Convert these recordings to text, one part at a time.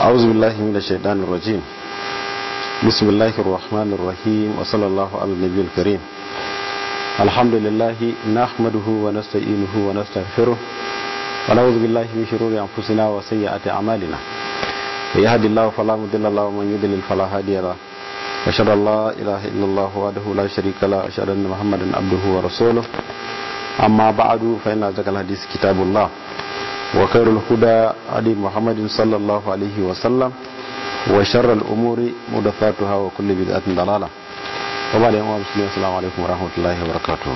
أعوذ بالله من الشيطان الرجيم بسم الله الرحمن الرحيم وصلى الله على النبي الكريم الحمد لله نحمده ونستعينه ونستغفره ونعوذ بالله من شرور أنفسنا وسيئات أعمالنا يهدي الله فلا مضل له ومن يضلل فلا هادي له أشهد أن لا إله إلا الله وحده لا شريك له أشهد أن محمدا عبده ورسوله أما بعد فإن أصدق الحديث كتاب الله وخير الهدى هدي محمد صلى الله عليه وسلم وشر الأمور محدثاتها وكل بدعة ضلالة وبعد يوم المسلمين السلام عليكم ورحمة الله وبركاته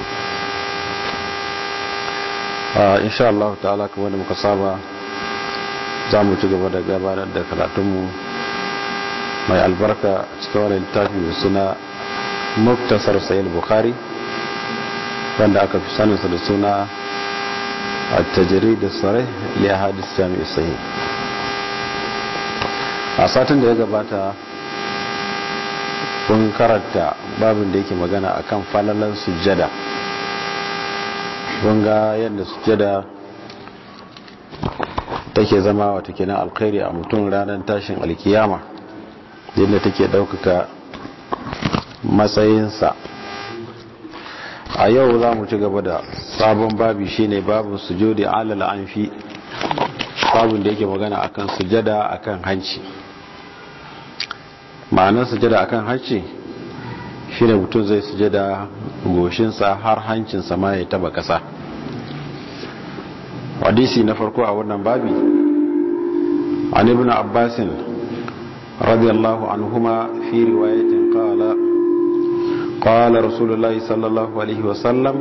إن شاء الله تعالى كما muka saba za mu ci gaba da gabatar da karatunmu mai albarka cikin wani littafi mai suna muktasar sayil bukhari wanda aka fi saninsa da suna التجريد الصريح لأحاديث الجامع الصحيح a satin da ya gabata kun karanta babin da yake magana akan falalan sujjada kun ga yadda sujjada take zama wata kenan alkhairi a mutum ranar tashin alkiyama yadda take ɗaukaka matsayinsa a yau za mu ci gaba da sabon babi shine babin sujudi alal anfi babin da yake magana akan sujada akan hanci ma'anar sujada akan hanci shine mutum zai sujada goshinsa har hancinsa ma ya taba kasa hadisi na farko a wannan babi an ibn abbasin radiyallahu anhuma fi riwayatin qala قال رسول الله صلى الله عليه وسلم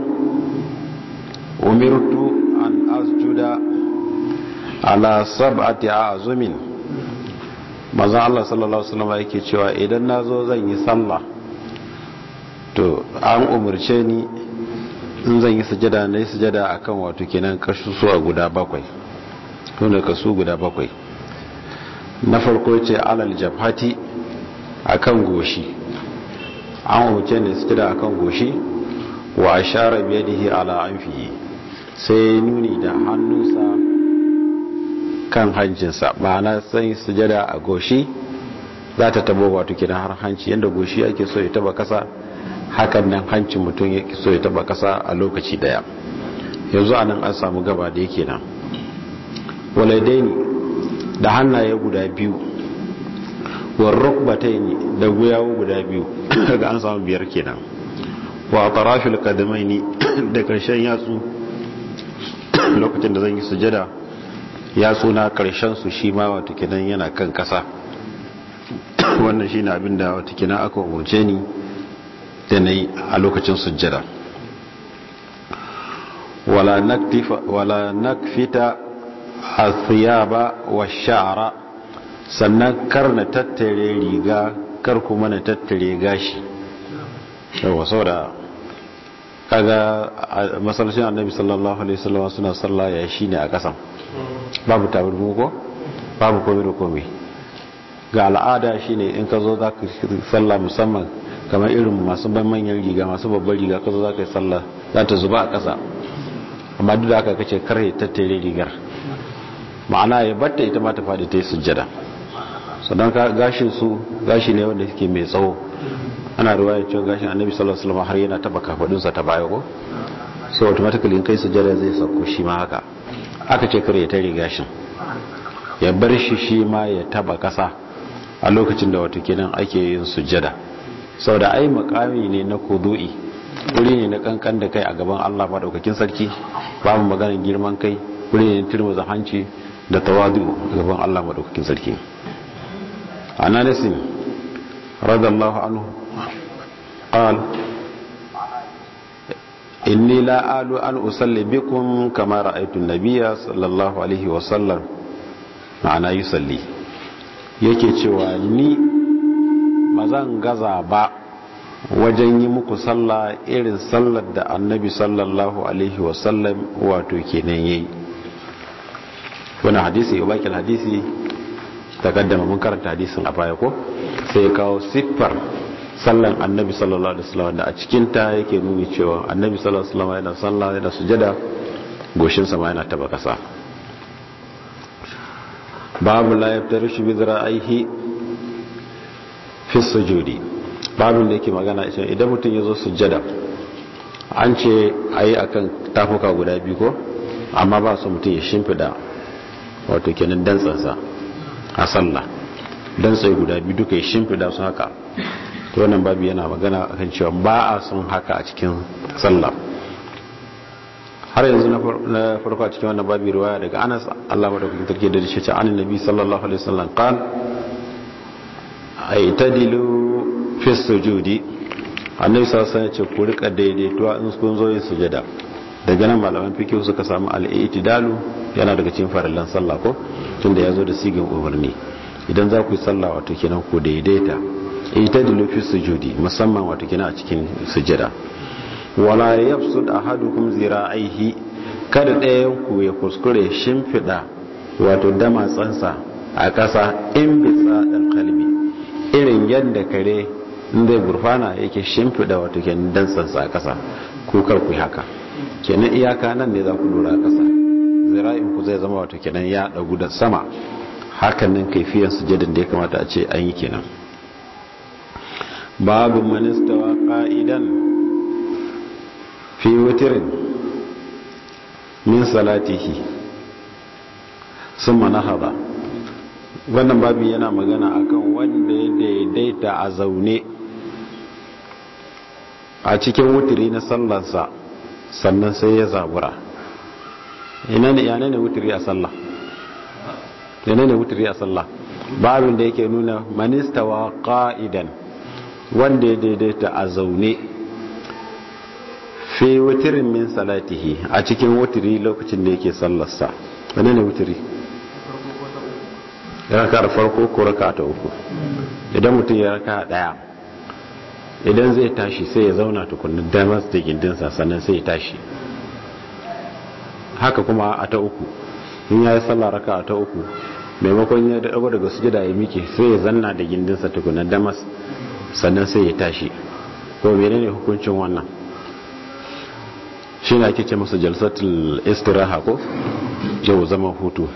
أمرت أن أسجد على سبعة أعظم maza Allah sallallahu alaihi wasallam yake cewa idan nazo zan yi sallah to an umurce ni in zan yi sujada na yi sujada akan wato kenan kasusuwa guda bakwai to ne kasu guda bakwai na farko ce alal jabhati akan goshi an wuce ne su da akan goshi wa ashara biyadihi ala anfihi sai nuni da hannunsa kan hancinsa ma'ana sai sujada a goshi za ta tabo wato kidan har hanci yadda goshi ake so ya taba kasa hakan nan hancin mutum ya so ya taba kasa a lokaci daya yanzu anan an samu gaba da yake nan waladaini da hannaye guda biyu warrukbataini da guyawo guda biyu daga an samu biyar kenan wa tarafil qadamaini da karshen yatsu lokacin da zan yi sujada yatsu na karshen su shi ma wata kenan yana kan kasa wannan shine abin da wata kenan aka umurce ni da nayi a lokacin sujada wala naktifa wala nakfita athiyaba wa sha'ra sannan kar na tattare riga kar kuma na tattare gashi yawa saboda kaga masallacin annabi sallallahu alaihi wasallam suna sallah ya shine a kasan babu tabarmu ko babu komai da komai ga al'ada shine in ka zo za ka sallah musamman kamar irin masu ban manyan riga masu babbar riga ka zo za ka yi sallah za ta zuba a kasa amma duk da aka kace kar ya tattare rigar ma'ana ya batta ita ma ta fadi ta yi sujjada sannan gashin su gashi ne wanda suke mai tsawo ana ruwaya cewa gashin annabi sallallahu alaihi wasallam har yana taba kafadunsa ta baya ko so automatically in kai sujjada zai sauko shi ma haka aka ce kare ya tare gashin ya bar shi shi ma ya taba kasa a lokacin da wato kenan ake yin sujjada saboda ai makami ne na kudu'i wuri ne na kankan da kai a gaban Allah madaukakin sarki babu maganar girman kai wuri ne turmuza hanci da tawadu a gaban Allah madaukakin sarki عن انس رضي الله عنه قال إني لا آل أن أصلي بكم كما رأيت النبي صلى الله عليه وسلم معنا يصلي yake cewa ni ba zan gaza ba wajen yi muku sallah irin sallar da annabi sallallahu alaihi wasallam wato kenan yayi wani hadisi ya baki hadisi takaddama mun karanta hadisin a baya ko sai ya kawo siffar sallan annabi sallallahu alaihi wasallam da a cikin ta yake nuni cewa annabi sallallahu alaihi wasallam yana sallah yana sujada goshin sa ma yana taba kasa babu la yaftarishu bi zira'ihi fi sujudi babin da yake magana ita idan mutum ya zo sujjada an ce a yi a kan tafuka guda biyu ko amma ba su mutum ya shimfida wato kenan dantsansa a sallah dantsai guda biyu duka ya shimfida su haka to wannan babu yana magana akan cewa ba a son haka a cikin sallah har yanzu na farko a cikin wannan babu riwaya daga anas allah madaukakin tarki da shi ce an nabi sallallahu alaihi wasallam qal aitadilu fi sujudi annabi sallallahu alaihi wasallam ce ku rika daidaituwa in kun zo yin sujada daga nan malaman fiqh suka samu al-i'tidalu yana daga cikin farillan sallah ko tunda yazo da sigin umarni idan za ku yi sallah wato kenan ku daidaita i'tadilu fi sujudi musamman wato kenan a cikin sujada wala yafsud ahadukum zira'ihi kada ɗayan ku ya kuskure shimfida wato damatsansa a ƙasa in bisa dan kalbi irin yadda kare zai gurfana yake shimfida wato kenan dantsansa a ƙasa ko kar ku haka kenan iyaka nan ne za ku lura a ƙasa zira'in ku zai zama wato kenan ya ɗagu da sama hakan nan kaifiyan sujadin da ya kamata a ce an yi kenan babu manistawa ƙa'idan fi wutirin min salatihi sun manahaba wannan babu yana magana akan wanda ya daidaita a zaune a cikin wutiri na sallansa sannan sai ya zabura ina ne yana ne wutiri a sallah yana ne wutiri a sallah babin da yake nuna manistawa qa'idan wanda ya daidaita a zaune fi wutirin min salatihi a cikin wutiri lokacin da yake sallarsa wane ne wutiri raka farko ko raka ta uku idan mutum ya raka daya idan zai tashi sai ya zauna tukunin damar da gindinsa sannan sai ya tashi haka kuma a ta uku in ya yi sallah raka a ta uku maimakon ya dago daga sujada ya mike sai ya zanna da gindinsa tukunin damas sannan sai ya tashi ko menene hukuncin wannan shi ne ake ce masa jalsatul istiraha ko yau zaman hutu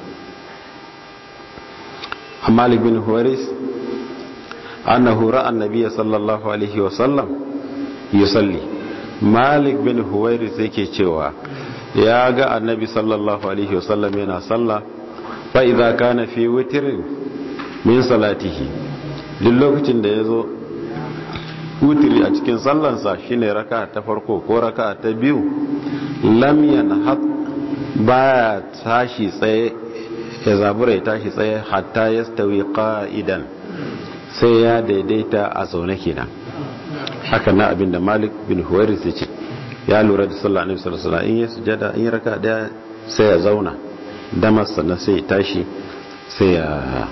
malik bin huwaris annahu ra'a annabiyya sallallahu alaihi wa sallam yusalli malik bin huwaris yake cewa ya ga annabi sallallahu alaihi wa sallam yana salla fa idza kana fi witrin min salatihi duk lokacin da yazo wutiri a cikin sallansa shine raka ta farko ko raka ta biyu lam yanhat baya tashi tsaye ya zabura ya tashi tsaye hatta yastawi qa'idan sai ya daidaita a zaune kenan haka na abinda Malik bin Huwairis ya ce ya lura da sallah annabi sallallahu alaihi wasallam in ya sujada in ya raka daya sai ya zauna damas sannan sai ya tashi sai ya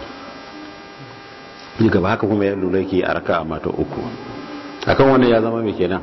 yi gaba haka kuma ya lura yake a raka a mata uku akan wannan ya zama mai kenan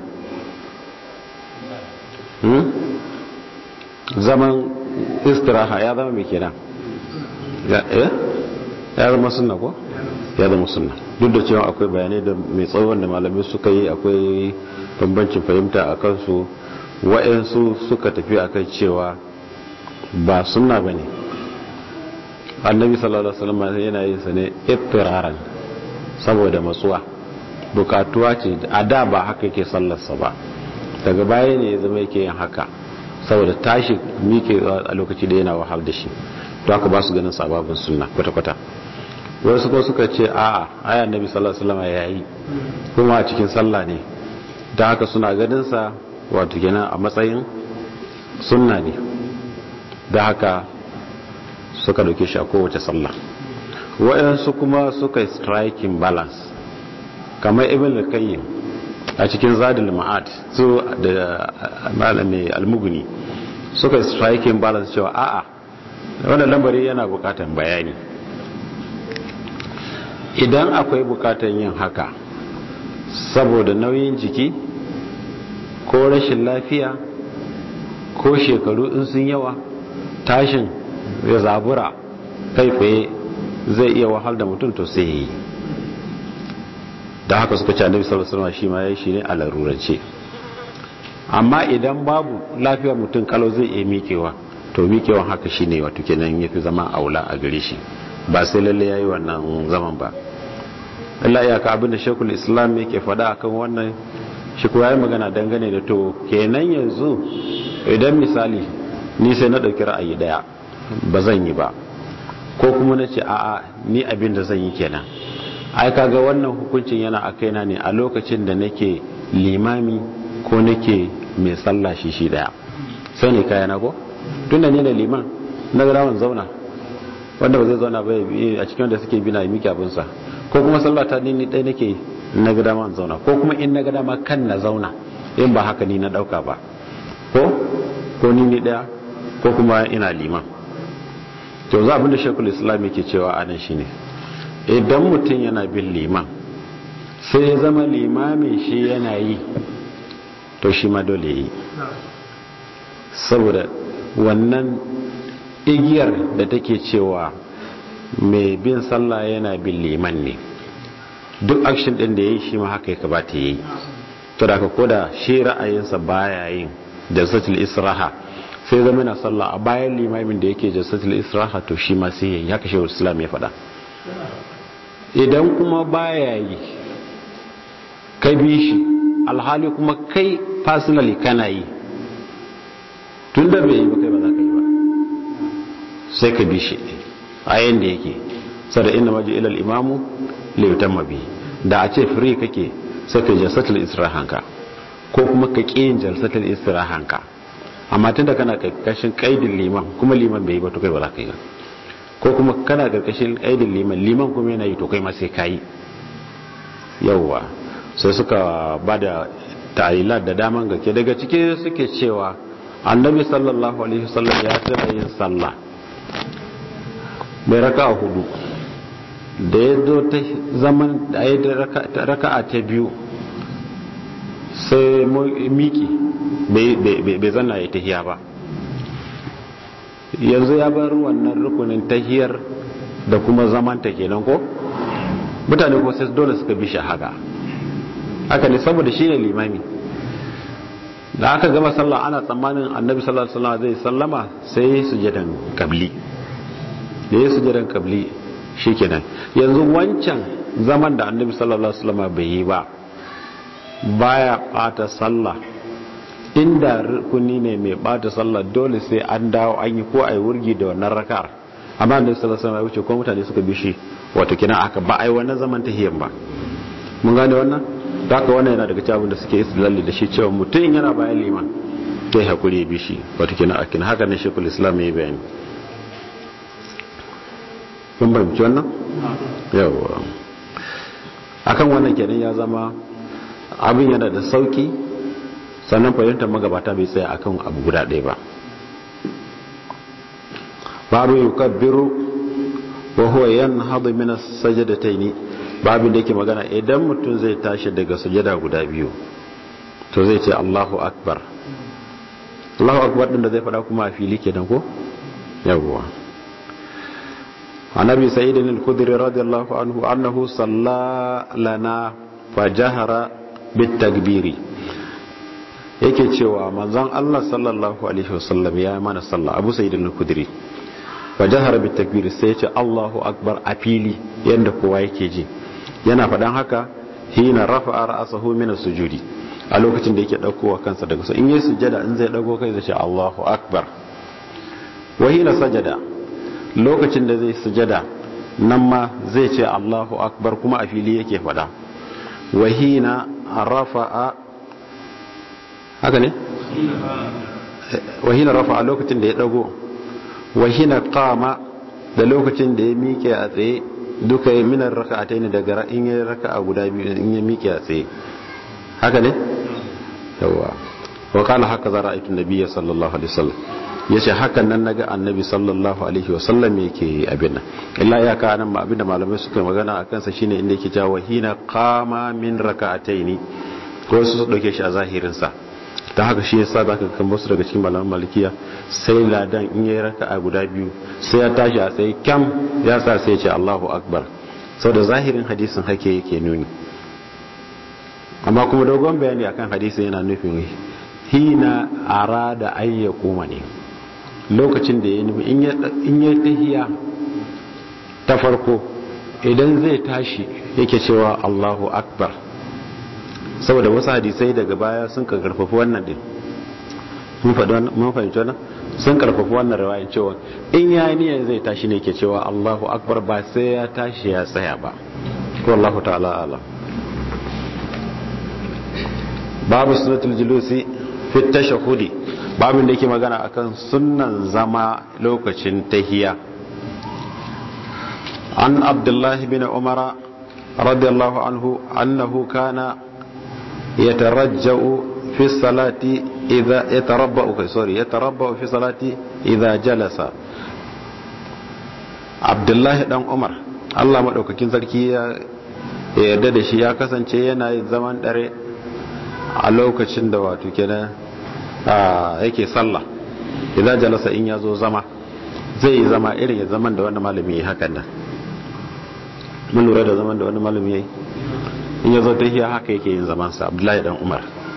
zaman istiraha ya zama mai kenan ya zama sunna ko ya zama sunna duk da cewa akwai bayanai da mai tsawon da malamai suka yi akwai bambancin fahimta a kansu wa'yansu suka tafi a kan cewa ba sunna ba ne annabi sallallahu alaihi wasallam yana yin sa ne ittiraran saboda matsuwa bukatuwa ce a da ba haka yake sallarsa ba daga baya ne ya zama yake yin haka saboda tashi mike a lokaci da yana wahal da shi to haka ba su ganin sababin sunna kwata-kwata wasu ko suka ce a aya nabi sallallahu alaihi wasallam yayi kuma a cikin sallah ne da haka suna ganin sa wato kenan a matsayin sunna ne da haka suka dauke shi a kowace sallah wayansu kuma suka yi striking balance kamar ibn al-qayyim a cikin zadul ma'ad su da malami al-mughni suka yi striking balance cewa a'a wannan lambari yana bukatan bayani idan akwai bukatan yin haka saboda nauyin jiki ko rashin lafiya ko shekaru in sun yawa tashin ya zabura kai tsaye zai iya wahal da mutum to sai yi da haka suka ci annabi sallallahu alaihi wasallam shi ma yayi shi ne a larurance amma idan babu lafiyar mutum kalau zai iya mikewa to mikewan haka shine wato kenan yafi zama aula a gare shi ba sai lalle yayi wannan zaman ba Allah ya ka abin da Sheikhul Islam yake faɗa akan wannan shi kuwa yayi magana dangane da to kenan yanzu idan misali ni sai na dauki ra'ayi daya ba zan yi ba ko kuma na ce a'a ni abin da zan yi kenan ai kaga wannan hukuncin yana a kaina ne a lokacin da nake limami ko nake mai sallah shi shi daya sai ne kaya na ko tunda ne da liman na ga rawan zauna wanda ba zai zauna ba a cikin wanda suke bina miki abinsa ko kuma sallah ta ni ɗaya nake na ga dama zauna ko kuma in na ga dama kan na zauna in ba haka ni na ɗauka ba ko ko ni ni ɗaya ko kuma ina liman to za abinda shekul islam yake cewa anan shine idan mutum yana bin liman sai ya zama limamin shi yana yi to shi ma dole yi saboda wannan igiyar da take cewa mai bin sallah yana bin liman ne duk action din da ya yi shi ma haka ya kabata ya yi to da ka koda shi ra'ayinsa baya yin jalsatul israha sai zama na sallah a bayan limamin da yake jalsatul israha to shi ma sai yayi haka shehu islam ya faɗa idan kuma baya yi kai bi shi alhali kuma kai personally kana yi tun da bai yi ba kai ba za ka yi ba sai ka bi shi a yanda yake sada inna waje ilal imamu liyutan mabi da a ce free kake sai ka jalsatul istirahanka ko kuma ka ƙi yin jalsatul istirahanka amma tun da kana karkashin kaidin liman kuma liman bai yi ba to kai ba za ka yi ba ko kuma kana karkashin kaidin liman liman kuma yana yi to kai ma sai ka yi yawwa sai suka ba da ta'ilat da daman gake daga ciki suke cewa annabi sallallahu alaihi wasallam ya taɓa yin sallah mai raka hudu da ya zo ta zaman da ya raka'a ta biyu sai miki bai zanna ya tahiya ba yanzu ya bar wannan rukunin tahiyar da kuma zaman ta kenan ko mutane ko sai dole suka bi shi haka haka ne saboda shi ne limami da aka gama sallah ana tsammanin annabi sallallahu alaihi wasallam zai sallama sai sujadan kabli da ya sujadan kabli shikenan yanzu wancan zaman da annabi sallallahu alaihi wasallam bai yi ba baya bata sallah inda rukuni ne mai bata sallah dole sai an dawo an yi ko ai wurgi da wannan rakar amma annabi sallallahu alaihi wasallam ya wuce ko mutane suka bi shi wato kina aka ba ai wannan zaman tahiyan ba mun gane wannan haka wannan yana daga cikin da suke istidlali da shi cewa mutum yana bayan liman sai hakuri ya bi shi wato kina akin haka ne shekul islam ya yi bayani kun fahimci wannan yawa akan wannan kenan ya zama abin yana da sauki sannan fahimtar magabata bai tsaya akan abu guda ɗaya ba babu yukabbiru wa huwa yanhadu min as-sajdatayn babin da yake magana idan mutum zai tashi daga sujada guda biyu to zai ce Allahu akbar Allahu akbar din da zai fada kuma a fili kenan ko yawwa annabi sa'id al-khudri radiyallahu anhu annahu salla lana fajahara bit takbiri yake cewa manzon Allah sallallahu alaihi wasallam ya mana sallah Abu Sa'id al-Khudri fajahara bit takbiri sai ya ce Allahu akbar a fili yanda kowa yake ji yana faɗan haka hina rafa'a ra'sahu min as-sujudi a lokacin da yake daukowa kansa daga su in yi sujada in zai dago kai zai ce Allahu akbar wa hina sajada lokacin da zai sujada nan ma zai ce Allahu akbar kuma a fili yake faɗa wa hina rafa'a haka ne wa hina rafa'a lokacin da ya dago wa hina qama da lokacin da ya miƙe a tsaye duka yi minar raka'atai ne daga in yi raka'a guda biyu in yi miƙe a tsaye haka ne yawa wa kana haka za ra'aytu nabiyya sallallahu alaihi wasallam yace hakan nan naga annabi sallallahu alaihi wasallam yake abin nan illa ya ka nan abin da malamai suka magana akan sa shine inda yake cewa hina qama min raka'ataini ko su dauke shi a zahirin sa ta haka shi yasa zaka kan wasu daga cikin malaman malikiya sai ladan in yayi raka'a guda biyu sai ya tashi a tsaye kyam ya sa sai ya ce Allahu akbar saboda zahirin hadisin hake yake nuni amma kuma dogon bayani akan hadisin yana nufin hina arada ayya kuma ne lokacin da ya nufi in ya tahiya ta farko idan zai tashi yake cewa Allahu akbar saboda wasu hadisai daga baya sun ka karfafi wannan din mun fahimci wannan sun karfafi wannan rawayin cewa in ya niyyar zai tashi ne ke cewa Allahu akbar ba sai ya tashi ya tsaya ba ko Allahu ta'ala ala babu sunnatul julusi fi tashahhudi babin da yake magana akan sunnan zama lokacin tahiya an abdullah bin umar radiyallahu anhu annahu kana yatarajja'u في الصلاة إذا يتربأ سوري يتربأ في الصلاة إذا جلس عبد الله دان عمر Allah maɗaukakin sarki ya yarda da shi ya kasance yana yin zaman dare a lokacin da wato kenan yake sallah idan jalasa in ya zo zama zai yi zama irin ya zaman da wani malami ya hakan nan mun lura da zaman da wani malami ya yi in ya zo ta haka yake yin zamansa abdullahi dan umar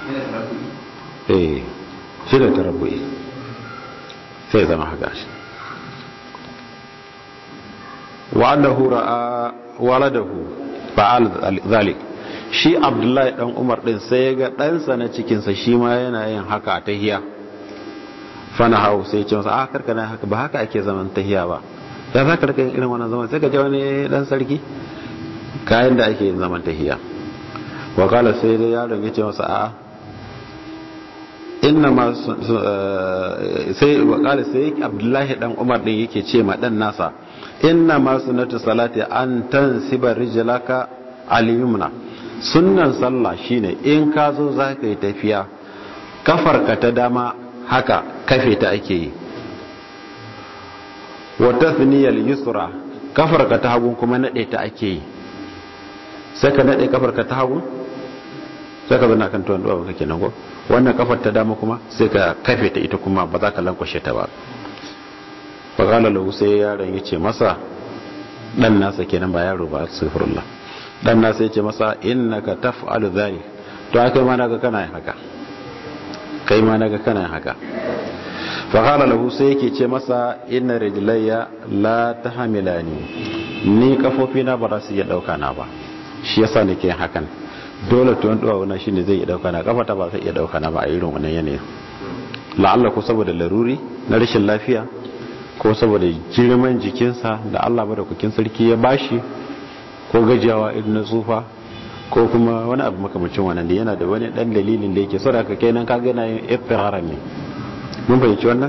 eh shi da tarabbu'i sai zama haka shi wa annahu ra'a waladahu fa'al zalik shi abdullahi dan umar din sai ya ga ɗansa na cikinsa shi ma yana yin haka a tahiya fana hau sai ce masa a karka na haka ba haka ake zaman tahiya ba ya za ka rika yin irin wannan zaman sai ka ji wani dan sarki kayan da ake yin zaman tahiya wakala sai dai yaron ya ce masa a inna ma sai wakala sai abdullahi dan umar din yake ce ma dan nasa inna ma sunnatu salati an tansiba rijlaka al-yumna sunnan sallah shine in ka zo za ka yi tafiya kafarka ta dama haka kafe ta ake yi wa tathniyal yusra kafarka ta hagu kuma nade ta ake yi sai ka nade kafarka ta hagu sai ka zana kan tuwon duwa kake nan ko wannan kafar ta dama kuma sai ka kafe ta ita kuma ba za ka lankwashe ta ba faƙala lahu sai yaron ya ce masa ɗan nasa kenan ba yaro ba sifirullah ɗan nasa ya ce masa innaka taf'alu dhalik to kai ma naga kana yin haka kai ma naga kana yin haka faƙala lahu sai yake ce masa inna rijlayya la tahmilani ni kafofi na ba za su iya ɗauka na ba shi yasa nake yin hakan dole tuwon duwa wannan shine zai iya ɗauka na kafata ba zai iya ɗauka na ba a irin wannan yanayin la'alla ko saboda laruri na rashin lafiya ko saboda girman jikinsa da Allah madaukakin sarki ya bashi ko gajiyawa irin na tsufa ko kuma wani abu makamacin wannan da yana da wani dan dalilin da yake saboda kai nan kaga yana yin iftirara ne mun fahimci wannan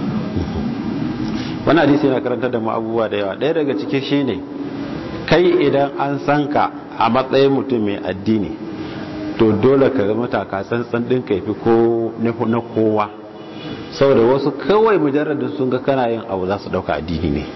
wannan hadisi yana karanta da mu abubuwa da yawa ɗaya daga cikin shine kai idan an san ka a matsayin mutum mai addini to dole ka zama taka tsantsan ɗin ka fi ko na kowa saboda wasu kawai mujarradin sun ga kana yin abu za su dauka addini ne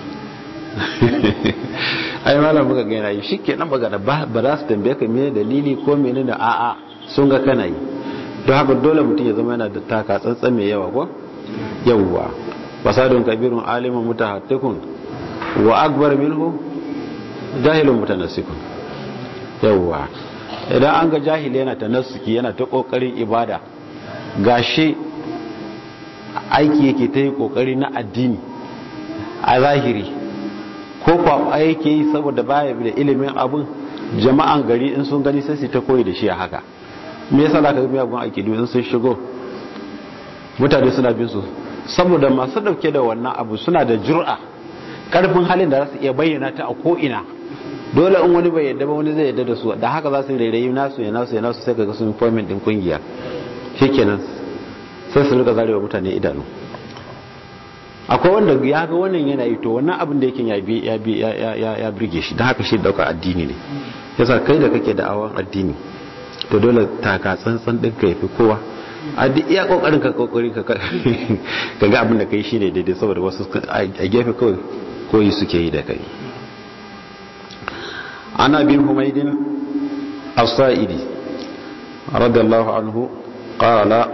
ai malam muka ga yana yi shikenan magana ba za su tambaye ka mene dalili ko mene da a'a sun ga kana yi don haka dole mutum ya zama yana da taka tsantsan mai yawa ko yawwa fasadun kabirun aliman mutahattikun wa akbar minhu jahilun mutanassikun yawwa idan an ga jahili yana tanassuki yana ta kokarin ibada gashi aiki yake ta yi kokari na addini a zahiri ko kwa aiki yi saboda baya da ilimin abin jama'an gari in sun gani sai su ta koyi da shi a haka me yasa zaka ga miyagun aiki in sun shigo mutane suna bin su saboda masu dauke da wannan abu suna da jur'a karfin halin da za su iya bayyana ta a ko'ina dole in wani bai yadda ba wani zai yadda da su da haka za su rairayi nasu ya nasu ya nasu sai ka ga sun forming din kungiya shikenan sai su rika zarewa mutane idanu akwai wanda ya ga wannan yana yi to wannan abin da yake ya bi ya birge shi don haka shi dauka addini ne yasa kai da kake da awon addini to dole taka tsantsan din ka yafi kowa a duk iya kokarin ka kokari ka ka ga abin da kai shine daidai saboda wasu a gefe kawai koyi suke yi da kai ana bin humaydin as-sa'idi radiyallahu anhu qala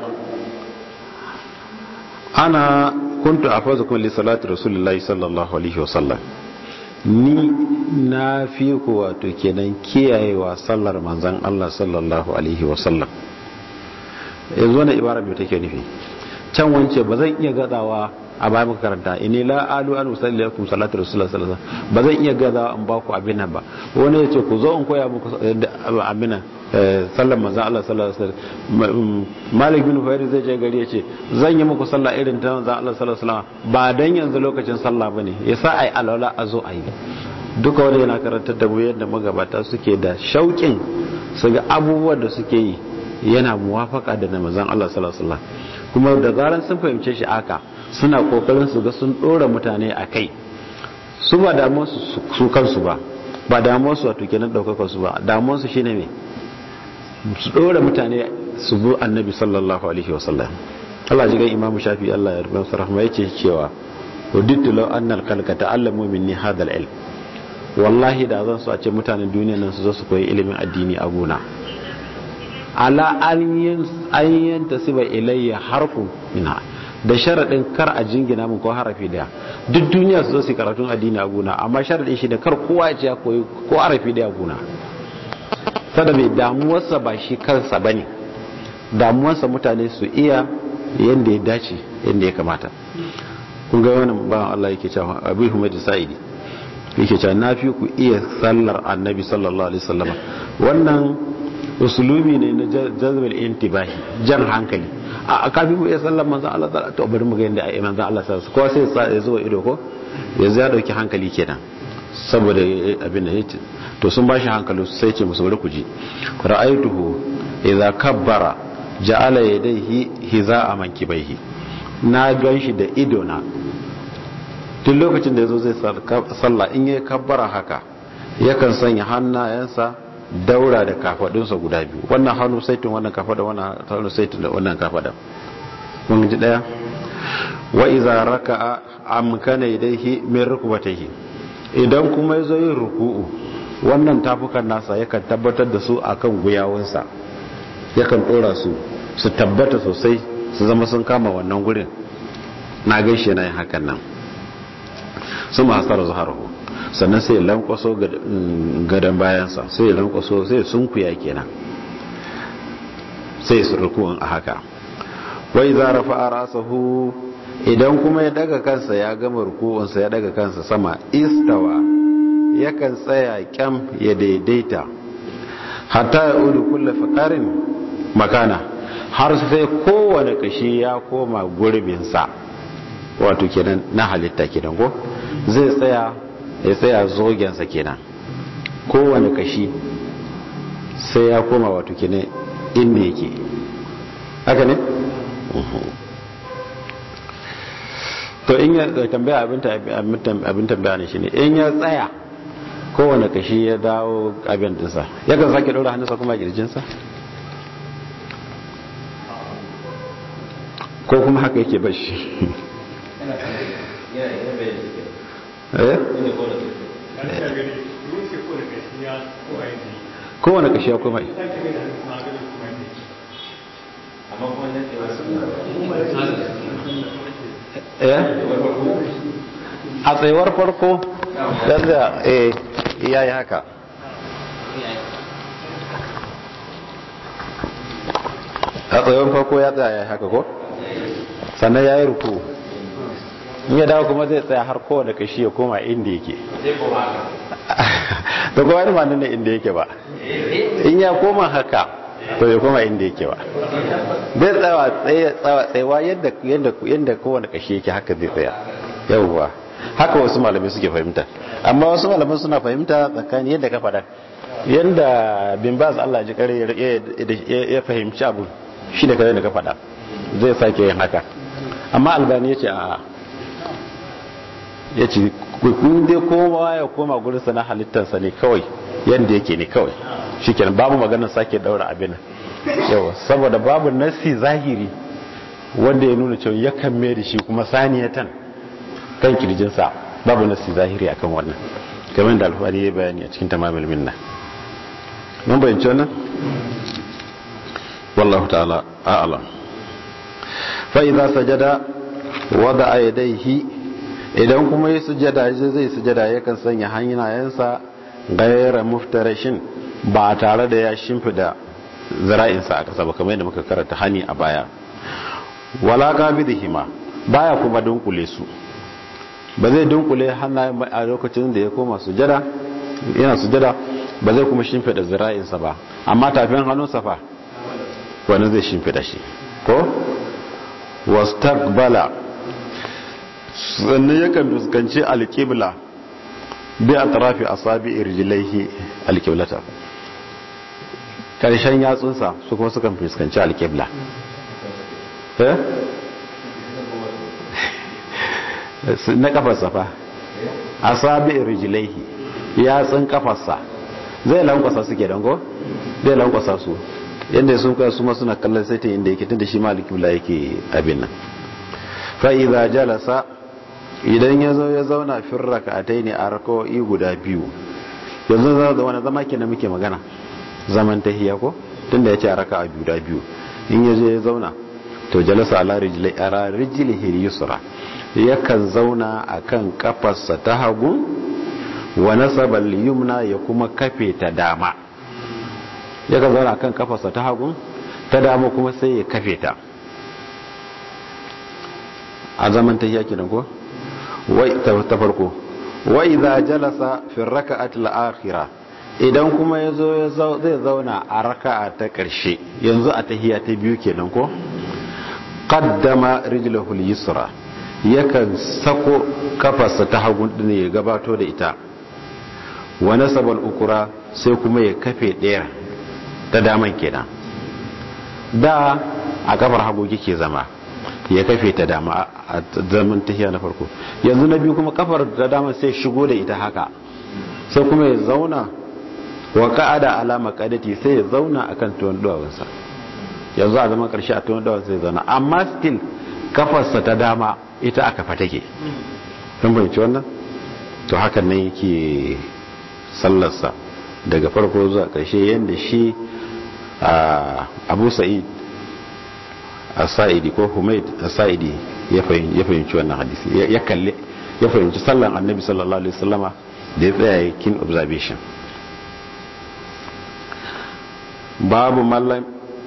ana kuntu afazukum li salati rasulillahi sallallahu alaihi wasallam ni na fi ku wato kenan kiyayewa sallar manzon Allah sallallahu alaihi wasallam yanzu wannan ibara me take nufi can wance ba zan iya gadawa a baya muka karanta inni la alu an usalli lakum salatu rasulullah sallallahu alaihi wasallam ba zan iya gaza in ba ku abin nan ba wani ya ce ku zo in koya muku abin nan sallan manzon Allah sallallahu alaihi wasallam Malik bin Fayr zai je gari ya ce zan yi muku sallah irin ta manzon Allah sallallahu alaihi wasallam ba dan yanzu lokacin sallah bane yasa ai alwala a zo ayi duka wanda yana karantar da mu yadda magabata suke da shauƙin su ga abubuwan da suke yi yana muwafaka da na manzon Allah sallallahu alaihi wasallam kuma da zaran sun fahimce shi aka suna kokarin su ga sun dora mutane a kai su ba damuwar su kansu ba ba damuwar su wato kenan daukakar su ba damuwar su shine me su dora mutane su bi annabi sallallahu alaihi wasallam Allah ji ga Imam Shafi Allah ya rubuta rahma yake cewa wadittu law anna al-khalqa ta'allamu minni hadha al-ilm wallahi da zan so a ce mutanen duniya nan su zo su koyi ilimin addini a gona ala an yanta siba ilayya harfu ina da sharaɗin kar a jingina min ko harafi daya duk duniya su zo su karatun addini a gona amma sharaɗin shi da kar kowa ya ce ya koyi ko harafi daya gona sada mai damuwarsa ba shi kansa ba ne damuwarsa mutane su iya yadda ya dace yadda ya kamata kun ga wani ba Allah yake cewa abu humadu sa'idi yake cewa na fi ku iya sallar annabi sallallahu alaihi wasallama wannan usulubi ne na jazbal intibahi jan hankali a kafin mu iya sallar manzon Allah ta to bari mu ga yanda ai manzon Allah sallallahu ko sai ya zo ido ko yanzu ya dauki hankali kenan saboda abin da yake to sun bashi hankali sai ce musu bari ku ji ra'aituhu idza kabbara ja'ala yadayhi hiza'a mankibaihi na ganshi da ido na tun lokacin da yazo zai sallah in yayi kabbara haka yakan sanya hannayensa daura da kafadunsa guda biyu wannan hannu saitin wannan kafada wannan hannu saitin da wannan kafada mun ji daya wa idza raka'a amkana yadayhi min rukbatayhi idan kuma yazo yin ruku'u wannan tafukan nasa yakan tabbatar da su akan guyawunsa yakan dora su su tabbata sosai su zama sun kama wannan gurin na gaishe na yin hakan nan su ma hasara zuharahu sannan sai lankwaso gadon bayansa sai lankwaso sai sunkuya kenan sai su rukuwan a haka wai za rafa a rasahu idan kuma ya daga kansa ya gama rukuwansa ya daga kansa sama istawa yakan tsaya kyam ya daidaita hatta ya udu kulle fakarin makana har sai kowane kashi ya koma gurbinsa wato kenan na halitta kenan ko zai tsaya ya tsaya zogensa kenan kowane kashi sai ya koma wato kenan inda yake haka ne? to in ya tambaya abin tambaya ne shi ne in ya tsaya kowane kashi ya dawo abin dinsa yakan sake ɗora hannunsa kuma kirjinsa ko kuma haka yake bashi kowane kashi ya koma a tsayuwar farko yadda ya yi haka a tsayuwar farko ya tsaya ya yi haka ko sannan ya yi ruku in ya dawo kuma zai tsaya har kowane kashi ya koma inda yake da kuma wani manin inda yake ba in ya koma haka to ya koma inda yake ba zai tsawa tsayawa yadda kowane kashi yake haka zai tsaya yauwa haka wasu malamai suke fahimta amma wasu malamai suna fahimta tsakani yadda ka faɗa yadda bin baz Allah ji kare ya fahimci abu shi da kare da ka faɗa zai sake yin haka amma albani ya ce a ya ce kun dai kowa ya koma gurinsa na halittarsa ne kawai yadda yake ne kawai shi kenan babu maganar sake daura abin yawa saboda babu nasi zahiri wanda ya nuna cewa ya kan mai da shi kuma saniyatan kan kirjinsa babu nasi zahiri akan wannan kamar da alfahari ya bayani a cikin tamamil minna mun bayanci wannan wallahu ta'ala a'lam fa idza sajada wada yadayhi idan kuma ya sujada zai sujada yakan sanya hannayensa gaira muftarashin ba tare da ya shimfida zira'insa a kasa ba kamar yadda muka karanta hani a baya wala hima baya kuma dunkule su ba zai dunkule hannayen a lokacin da ya koma sujada yana sujada ba zai kuma shimfida zira'insa ba amma tafin hannunsa fa wani zai shimfida shi ko wastaqbala sannan yakan fuskanci alqibla bi atrafi asabi irjilaihi alqiblata karshen yatsunsa su kuma sukan fuskanci alqibla eh na kafarsa fa asabi irjilaihi yatsun kafarsa zai lankwasa suke dango zai lankwasa su yadda sun kai su ma suna kallon saitin inda yake tunda shi maliki bula yake abin nan fa idza jalasa idan ya zo ya zauna fin raka'atai ne a raka'o'i guda biyu yanzu za da wani zama kenan muke magana zaman tahiyya ko tunda yace a raka'a biyu da biyu in ya je ya zauna to jalasa ala rijli ara rijlihi yusra yakan zauna akan kafarsa ta hagu wa nasaba al-yumna ya kuma kafe ta dama yakan zauna akan kafarsa ta hagu ta dama kuma sai ya kafe ta a zaman tahiyya kenan ko wai ta farko wa idza jalasa fi rak'ati al-akhirah idan kuma yazo zai zauna a raka'a ta karshe yanzu a tahiyya ta biyu kenan ko qaddama rijlahu al-yusra yakan sako kafarsa ta hagu din ya gabato da ita wa nasaba al-ukra sai kuma ya kafe ɗaya ta daman kenan da a kafar hagu kike zama ya kafe ta dama a zaman tahiya na farko yanzu na biyu kuma kafar da dama sai shigo da ita haka sai kuma ya zauna wa ka'ada alama qadati sai ya zauna akan tuwon duwawunsa yanzu a zaman karshe a tuwon duwawunsa sai zauna amma still kafarsa ta dama ita aka fa take kun bayyana wannan to hakan nan yake sallarsa daga farko zuwa karshe yanda shi Abu Sa'id asa'idi ko humaid asa'idi ya fahimci wannan hadisi ya kalle ya fahimci sallan annabi sallallahu alaihi wasallama da ya tsaya kin observation babu mallam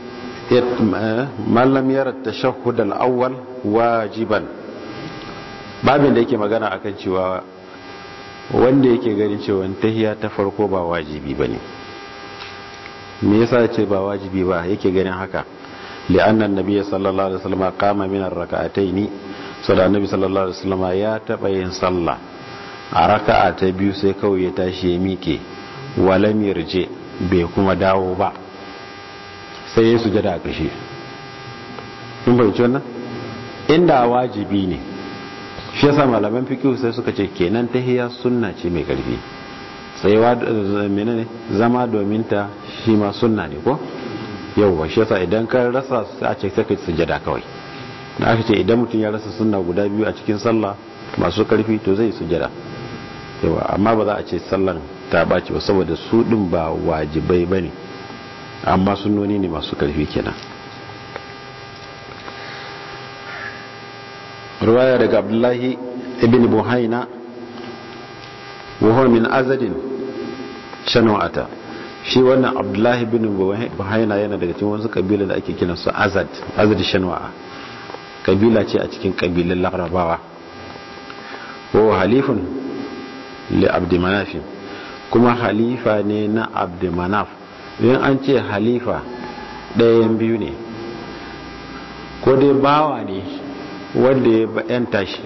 mallam yara tashahhud al-awwal wajiban babin da yake magana akan cewa wanda yake ganin cewa tahiyya ta farko ba wajibi bane me yasa ce ba wajibi ba yake ganin haka لأن النبي صلى الله عليه وسلم قام من الركعتين صلى النبي صلى الله عليه وسلم يا تبين صلى ركعة biyu sai kawai ya tashi ya mike walam yarje bai kuma dawo ba sai ya sujada a ƙarshe kun fahimci wannan inda wajibi ne shi yasa malaman fiqh sai suka ce kenan tahiyya sunna ce mai karfi tsayawa menene zama domin ta shi ma sunna ne ko yauwa shi yasa idan ka rasa sai a ce sai ka sujada kawai na aka ce idan mutum ya rasa sunna guda biyu a cikin sallah masu karfi to zai sujada yawa amma ba za a ce sallan ta baci ba saboda su din ba wajibai bane amma sunnoni ne masu karfi kenan ruwaya daga abdullahi ibn buhaina wa huwa min azadin shanu'ata shi wannan abdullahi bin buhaina yana daga cikin wasu kabila da ake kiransu azad azad shanwa'a kabila ce a cikin kabilan larabawa wa halifun li abdi manaf kuma halifa ne na abdi manaf in an ce halifa ɗayan biyu ne ko dai bawa ne wanda ya yanta shi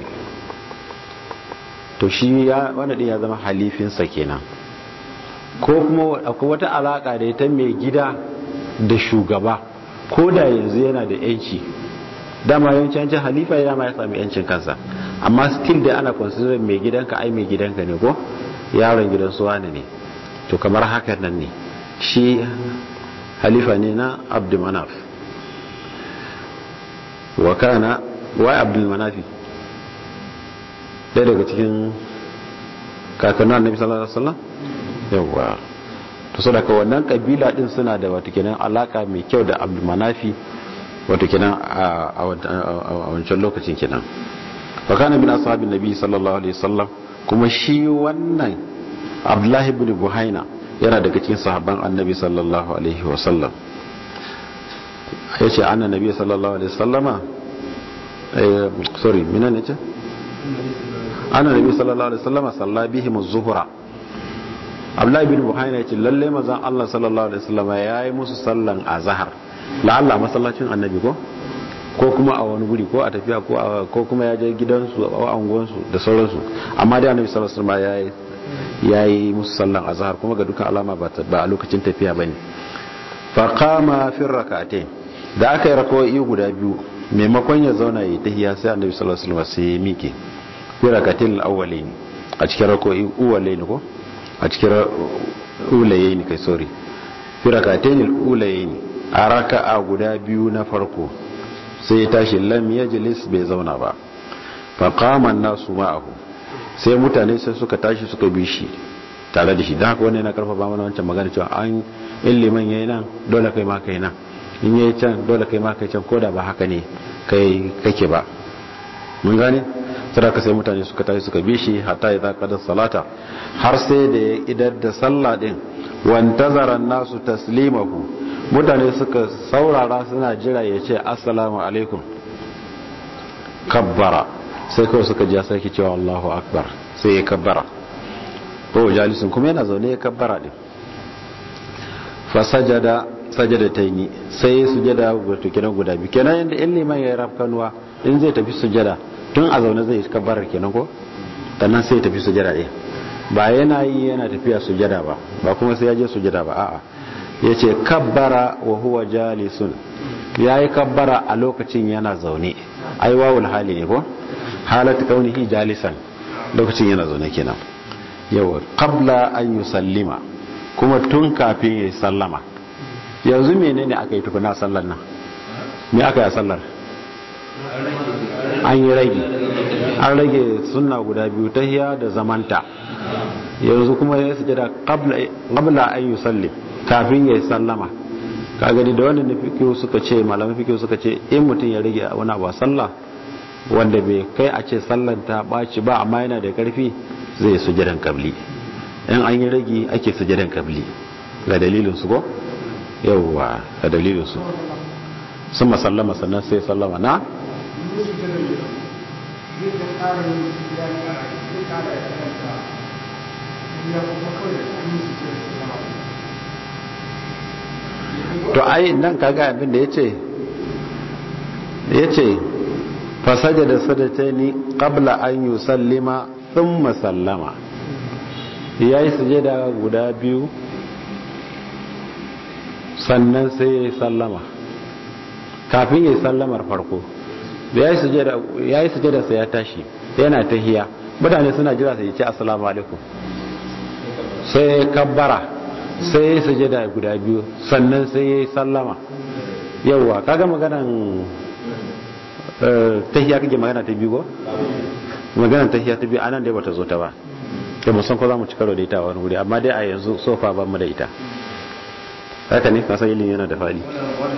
to shi ya wanda ya zama halifinsa kenan ko kuma akwai wata alaka da ita mai gida da shugaba ko da yanzu yana da yanci dama yawanci yancin halifa ya ma ya sami yancin kansa amma still da ana consider mai gidanka ai mai gidanka ne ko yaron gidan su wani ne to kamar haka nan ne shi halifa ne na abdul manaf wa kana wa abdul manafi ɗaya daga cikin kakannin annabi sallallahu alaihi wasallam yawa to so daga wannan kabila din suna da wato kenan alaka mai kyau da abdulmanafi wato kenan a wancan lokacin kenan wa kana min ashabin nabi sallallahu alaihi wasallam kuma shi wannan abdullahi ibn buhaina yana daga cikin sahabban annabi sallallahu alaihi wasallam yace anna nabi sallallahu alaihi wasallama sorry mina ne ce ana nabi sallallahu alaihi wasallam salla bihim az-zuhra Abdullahi bin Buhari ce lalle mazan Allah sallallahu alaihi wasallam yayi musu sallan azhar la'alla masallacin annabi ko ko kuma a wani guri ko a tafiya ko kuma ya je gidansu a anguwansu da sauransu amma dai annabi sallallahu alaihi wasallam yayi musu sallan azhar kuma ga dukkan alama ba a lokacin tafiya bane fa qama fi rak'atayn da aka yi rakawoyi guda biyu maimakon ya zauna yi tahiya sai annabi sallallahu alaihi wasallam sai ya mike fi rak'atayn al-awwalayn a cikin rakawoyi uwalayn ko a cikin ulayayn kai sorry fi rak'atayn al-ulayayn a raka'a guda biyu na farko sai ya tashi lam yajlis bai zauna ba fa qama an-nasu ma'ahu sai mutane sai suka tashi suka bi shi tare da shi dan haka wannan yana karfafa mana wancan magana cewa an illiman yayin nan dole kai ma kai nan in yayi can dole kai ma kai can koda ba haka ne kai kake ba mun gane sadaka sai mutane suka tashi suka bi shi hatta idza qada salata har sai da ya idar da sallah din wantazara nasu taslimahu mutane suka saurara suna jira ya ce assalamu alaikum kabbara sai kawai suka ji sarki cewa Allahu akbar sai ya kabbara ko jalisun kuma yana zaune ya kabbara din fa sajada sajadataini sai ya sujada wato kenan guda biyu kenan inda in liman ya rafkanuwa in zai tafi sujada tun a zaune zai kabbara kenan ko sannan sai ya tafi sujada ɗin ba yana yi yana tafiya sujada ba ba kuma sai ya je sujada ba a'a ya ce kabbara wa huwa jalisun ya yi kabbara a lokacin yana zaune ai wawul hali ne ko halatu kaunihi jalisan lokacin yana zaune kenan yawa qabla an yusallima kuma tun kafin ya sallama yanzu menene aka yi tukuna sallar nan me aka yi a sallar an yi rage an rage sunna guda biyu tahiya da zamanta yanzu kuma ya sujada qabla an yusallim kafin ya sallama ka gani da wannan fikiyo suka ce malaman fikiyo suka ce in mutum ya rage wani abu a sallah wanda bai kai a ce sallan ta ɓaci ba amma yana da ƙarfi zai sujadan kabli in an yi rage ake sujadan kabli ga dalilin su ko yawwa ga dalilin su sun masallama sannan sai sallama na to ai nan kaga abin da yace yace fasajada sadataini qabla an yusallima thumma sallama yayi sujada guda biyu sannan sai ya sallama kafin ya sallamar farko yayi sujada yayi sujada sai ya tashi yana tahiya mutane suna jira sai ya ce assalamu alaikum sai kabbara sai ya sujada guda biyu sannan sai ya yi sallama yauwa kaga maganan tahiya kake magana ta biyu ko maganan tahiya ta biyu anan dai bata zo ta ba da musan ko za mu ci karo da ita wani wuri amma dai a yanzu sofa ba mu da ita haka ne kasan ilimi yana da fadi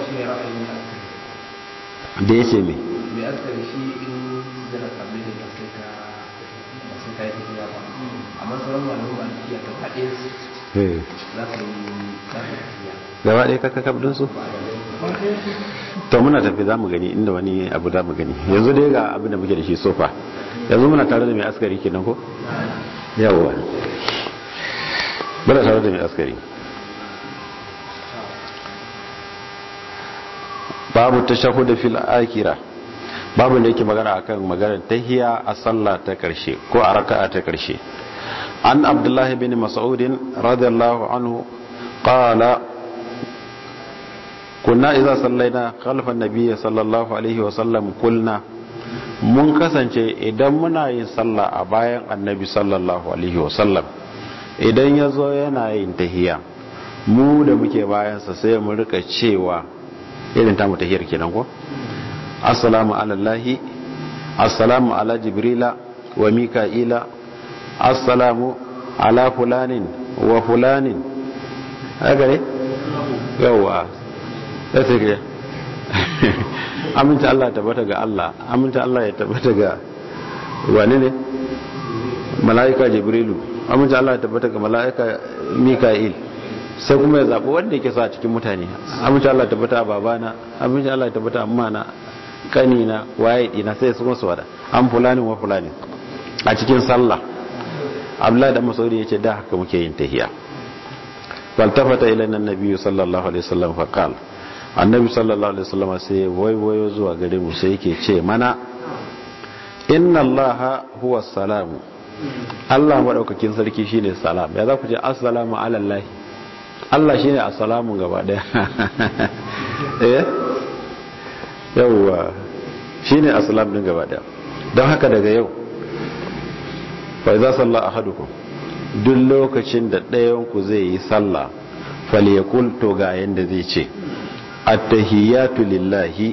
da ya ce me mai askari shi in zira kabli da sai ka sai ka yi tafiya ba amma sauran malamu ba tafiya ta faɗe su za ka yi tafiya gaba ɗaya kaka kabdin su to muna tafi za mu gani inda wani abu za mu gani yanzu dai ga abin da muke da shi sofa yanzu muna tare da mai askari kenan ko yawwa muna tare da mai askari babu tashahhud fil akhirah babu da yake magana akan maganar tahiya a sallah ta karshe ko a raka'a ta karshe an abdullahi bin mas'ud radiyallahu anhu qala kunna idza sallaina khalfa an-nabiy sallallahu alaihi wa sallam kulna mun kasance idan muna yin sallah a bayan annabi sallallahu alaihi wa sallam idan yazo yana yin tahiya mu da muke bayansa sai mu rika cewa irin tamu tahiyar kenan ko assalamu alallahi assalamu ala jibrila wa mika'ila assalamu ala fulanin wa fulanin haka ne yawa da sai ke aminta Allah tabbata ga Allah aminta Allah ya tabbata ga wani ne mala'ika jibrilu aminta Allah ya tabbata ga mala'ika mika'il sai kuma ya zaɓi wanda yake so a cikin mutane amince Allah tabbata babana amince Allah tabbata amma na kanina waye dina sai su masu wada an fulani wa fulani a cikin sallah abdullahi da masaudi yace da haka muke yin tahiya faltafata ila annabi sallallahu alaihi wasallam fa qala annabi sallallahu alaihi wasallam sai waiwayo zuwa gare mu sai yake ce mana inna allaha huwa salamu Allah madaukakin sarki shine salam ya za ku ce assalamu ala allah Allah shine assalamu gaba daya eh yawa shine assalam din gaba daya don haka daga yau fa idza salla ahadukum duk lokacin da ɗayan ku zai yi sallah falyakul to ga yanda zai ce attahiyatu lillahi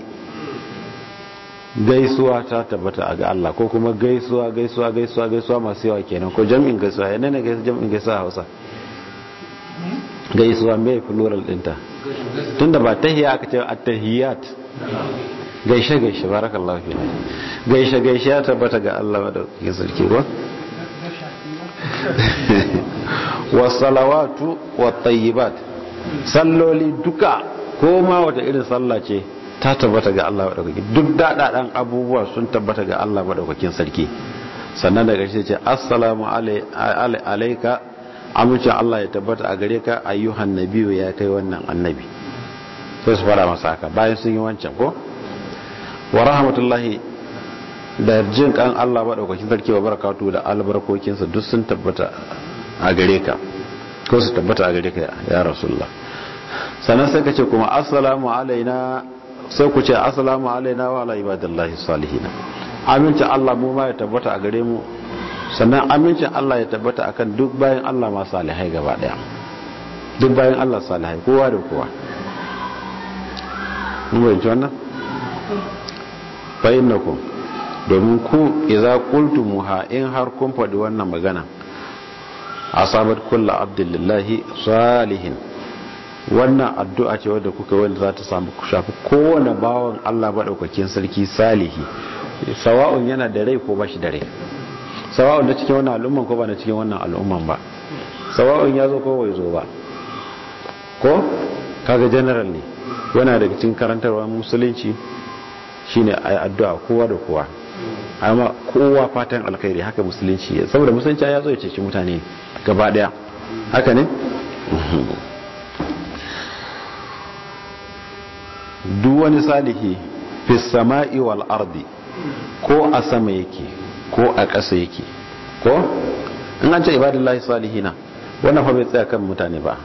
gaisuwa ta tabbata ga Allah ko kuma gaisuwa gaisuwa gaisuwa gaisuwa masu yawa kenan ko jam'in gaisuwa yana ne gaisuwa jam'in gaisuwa Hausa gaisuwa mai plural dinta tunda ba tahiya aka ce attahiyat gaishe gaishe barakallahu fi gaishe gaishe ya tabbata ga Allah da ke sarki ko wasalawatu wat-tayyibat salloli duka ko ma wata irin sallah ce ta tabbata ga Allah madaukakin duk daɗaɗan abubuwa sun tabbata ga Allah madaukakin sarki sannan daga shi ce assalamu alaika amince Allah ya tabbata a gare ka ayyuhan nabiyu ya kai wannan annabi sai su fara masa haka bayan sun yi wancan ko wa rahmatullahi da jin kan Allah madaukakin sarki wa barakatu da albarkokinsa duk sun tabbata a gare ka ko su tabbata a gare ka ya rasulullah sannan sai ka ce kuma assalamu alaina sai ku ce assalamu alaina wa ala ibadillahi salihina amincin Allah mu ma ya tabbata a gare mu sannan amincin Allah ya tabbata akan duk bayan Allah ma salihai gaba daya duk bayan Allah salihai kowa da kowa mun bayyana wannan fa innakum domin ku idza qultumuha in har kun faɗi wannan magana asabat kullu abdillahi salihin wannan addu'a ce wadda kuka wanda za ta samu shafi kowane bawan Allah maɗaukakin sarki salihi sawa'un yana da rai ko ba shi da rai sawa'un da cikin wannan al'umman ko ba na cikin wannan al'umman ba sawa'un ya zo ko bai zo ba ko kaga general ne yana daga cikin karantarwa musulunci shine ayi addu'a kowa da kowa amma kowa fatan alkhairi haka musulunci saboda musulunci ya zo ya ceci mutane gaba daya haka ne duk wani salihi fi sama'i wal ardi ko a sama yake ko a ƙasa yake ko in an ce ibadullahi salihina wannan fa bai tsaya kan mutane ba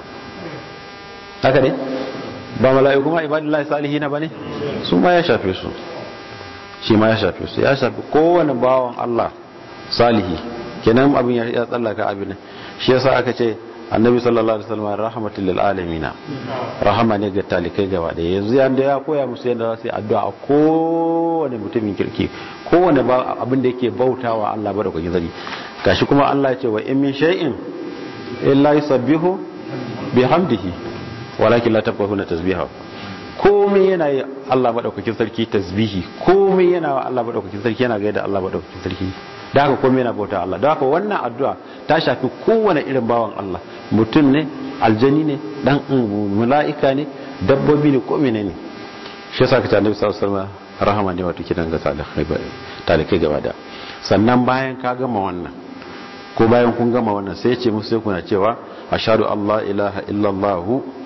haka ne ba mala'iku ma ibadullahi salihina ba ne su ma ya shafe su shi ma ya shafe su ya shafe kowane bawan Allah salihi kenan abin ya tsallaka abin shi yasa aka ce annabi sallallahu alaihi wasallam rahmatul lil alamin rahama ne ga talikai gaba da yanzu yanda ya koya musu yadda za su yi addu'a a kowane mutumin kirki kowane abin da yake bautawa Allah ba da kwakin zari gashi kuma Allah ya ce wa in min shay'in illa yusabbihu bihamdihi walakin la tafqahuna tasbihahu komai yana yi Allah madaukakin sarki tasbihi komai yana wa Allah madaukakin sarki yana gaida Allah madaukakin sarki da haka komai yana bauta Allah da haka wannan addu'a ta shafi kowane irin bawan Allah mutum ne aljani ne dan mala'ika ne dabbobi ne ko menene shi yasa kace Annabi sallallahu alaihi wasallam rahama ne wato kidan ga talikai gaba da sannan bayan ka gama wannan ko bayan kun gama wannan sai ya ce musu sai kuna cewa ashhadu Allah ilaha illallah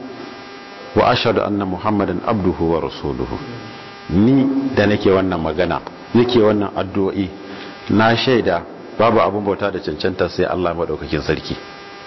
wa ashhadu anna muhammadan abduhu wa rasuluhu ni da nake wannan magana nake wannan addu'o'i na shaida babu abin bauta da cancanta sai Allah madaukakin sarki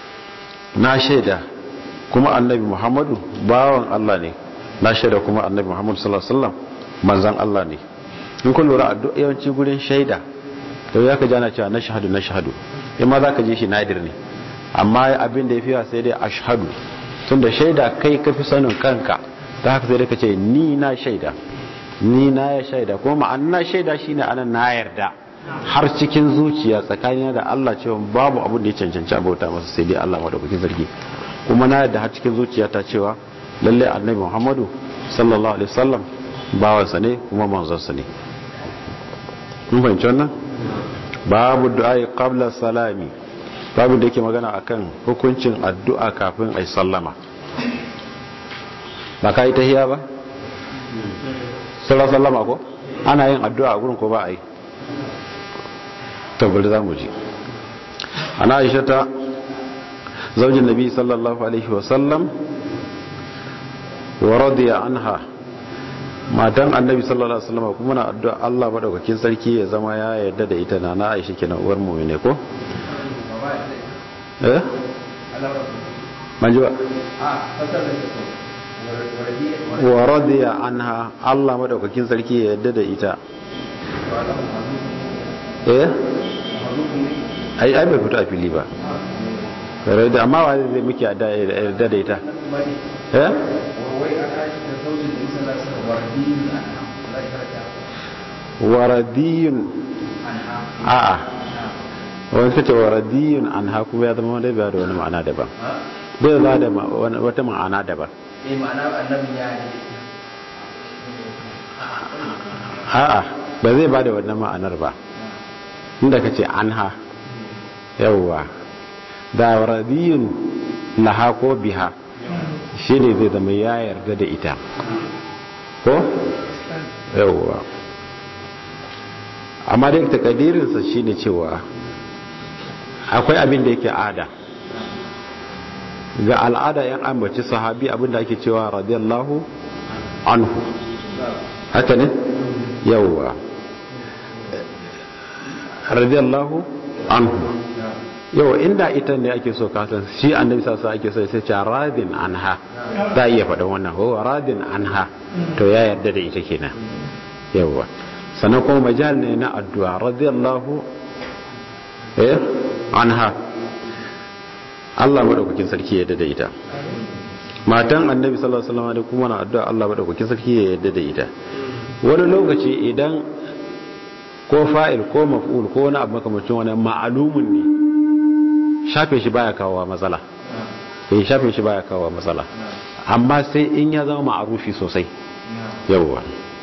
na shaida kuma annabi muhammadu bawan Allah ne na shaida kuma annabi muhammadu sallallahu alaihi wasallam manzon Allah ne in kun lura addu'a yawanci gurin shaida to ya ka jana cewa na shahadu na shahadu in ma za ka ji shi nadir ne amma abin da ya fiya sai dai ashhadu tunda shaida kai ka fi sanin kanka ta haka sai dai ka ce ni na shaida ni na ya shaida kuma ma'ana shaida shine anan na yarda har cikin zuciya tsakanin da Allah cewa babu abin da ya cancanci abauta masa sai dai Allah madaukakin sarki kuma na yarda har cikin zuciya ta cewa lalle annabi Muhammadu sallallahu alaihi wasallam bawansa ne kuma manzonsa ne mun fahimci wannan babu du'a qabla salami babu da yake magana akan hukuncin addu'a kafin ai sallama ba kai tahiya ba sallallahu sallama ko ana yin addu'a a gurin ko ba a yi tabbali za mu ji ana aisha ta zaujin nabi sallallahu alaihi wasallam wa radiya anha matan annabi sallallahu alaihi wasallam kuma na addu'a Allah madaukakin sarki ya zama ya yarda da ita na na aisha kenan uwar mu'mine ko eh manji ba wa radiya anha Allah madaukakin sarki ya yarda da ita eh ai ai bai fito a fili ba kare da amma wa zai muke yarda da ita eh waradiyun a'a wani kace waradiyun an haku ya zama wanda bai da wani ma'ana daban bai za da wata ma'ana daban eh ma'ana annabin ya a'a ba zai ba da wannan ma'anar ba inda kace anha yawwa da radiyun laha ko biha shi ne zai zama ya yarda da ita ko yawwa amma dai takadirinsa shi ne cewa akwai abin da yake ada ga al'ada yan ambaci sahabi abin da ake cewa radiyallahu anhu haka ne yawwa radiyallahu anhu yau inda ita ne ake so kasan shi annabi sassa ake so sai ce radin anha za a iya faɗin wannan ho radin anha to ya yarda da ita kenan yawwa sannan kuma majal ne na addu'a radiyallahu eh anha Allah madaukakin sarki ya yarda da ita matan annabi sallallahu alaihi wasallam kuma na addu'a Allah madaukakin sarki ya yarda da ita wani lokaci idan ko fa'il ko maf'ul ko wani abu makamacin wani ma'alumun ne shafe shi baya kawowa matsala eh shafe shi baya kawowa matsala amma sai in ya zama ma'arufi sosai yawwa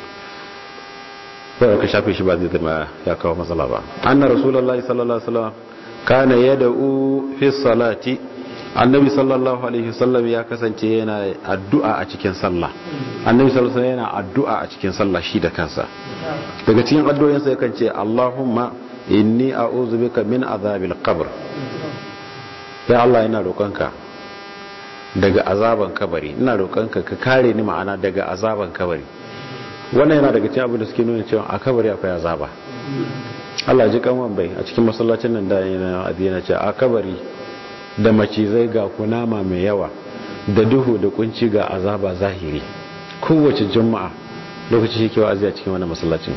ko ka shafe shi ba zai zama ya kawo matsala ba anna rasulullahi sallallahu alaihi wasallam kana yad'u fi salati annabi sallallahu alaihi wasallam ya kasance yana addu'a a cikin sallah annabi sallallahu alaihi wasallam yana addu'a a cikin sallah shi da kansa daga cikin addu'o'insa yakan ce Allahumma inni a'udhu bika min azabil qabr ya Allah ina roƙonka daga azaban kabari ina roƙonka ka kare ni ma'ana daga azaban kabari wannan yana daga cikin abin da suke nuna cewa a kabari akwai azaba Allah ji kanwan bai a cikin masallacin nan da yana adina ce a kabari da macizai ga kunama mai yawa da duhu da kunci ga azaba zahiri kowace juma'a lokaci shi kewa aziya cikin wannan masallacin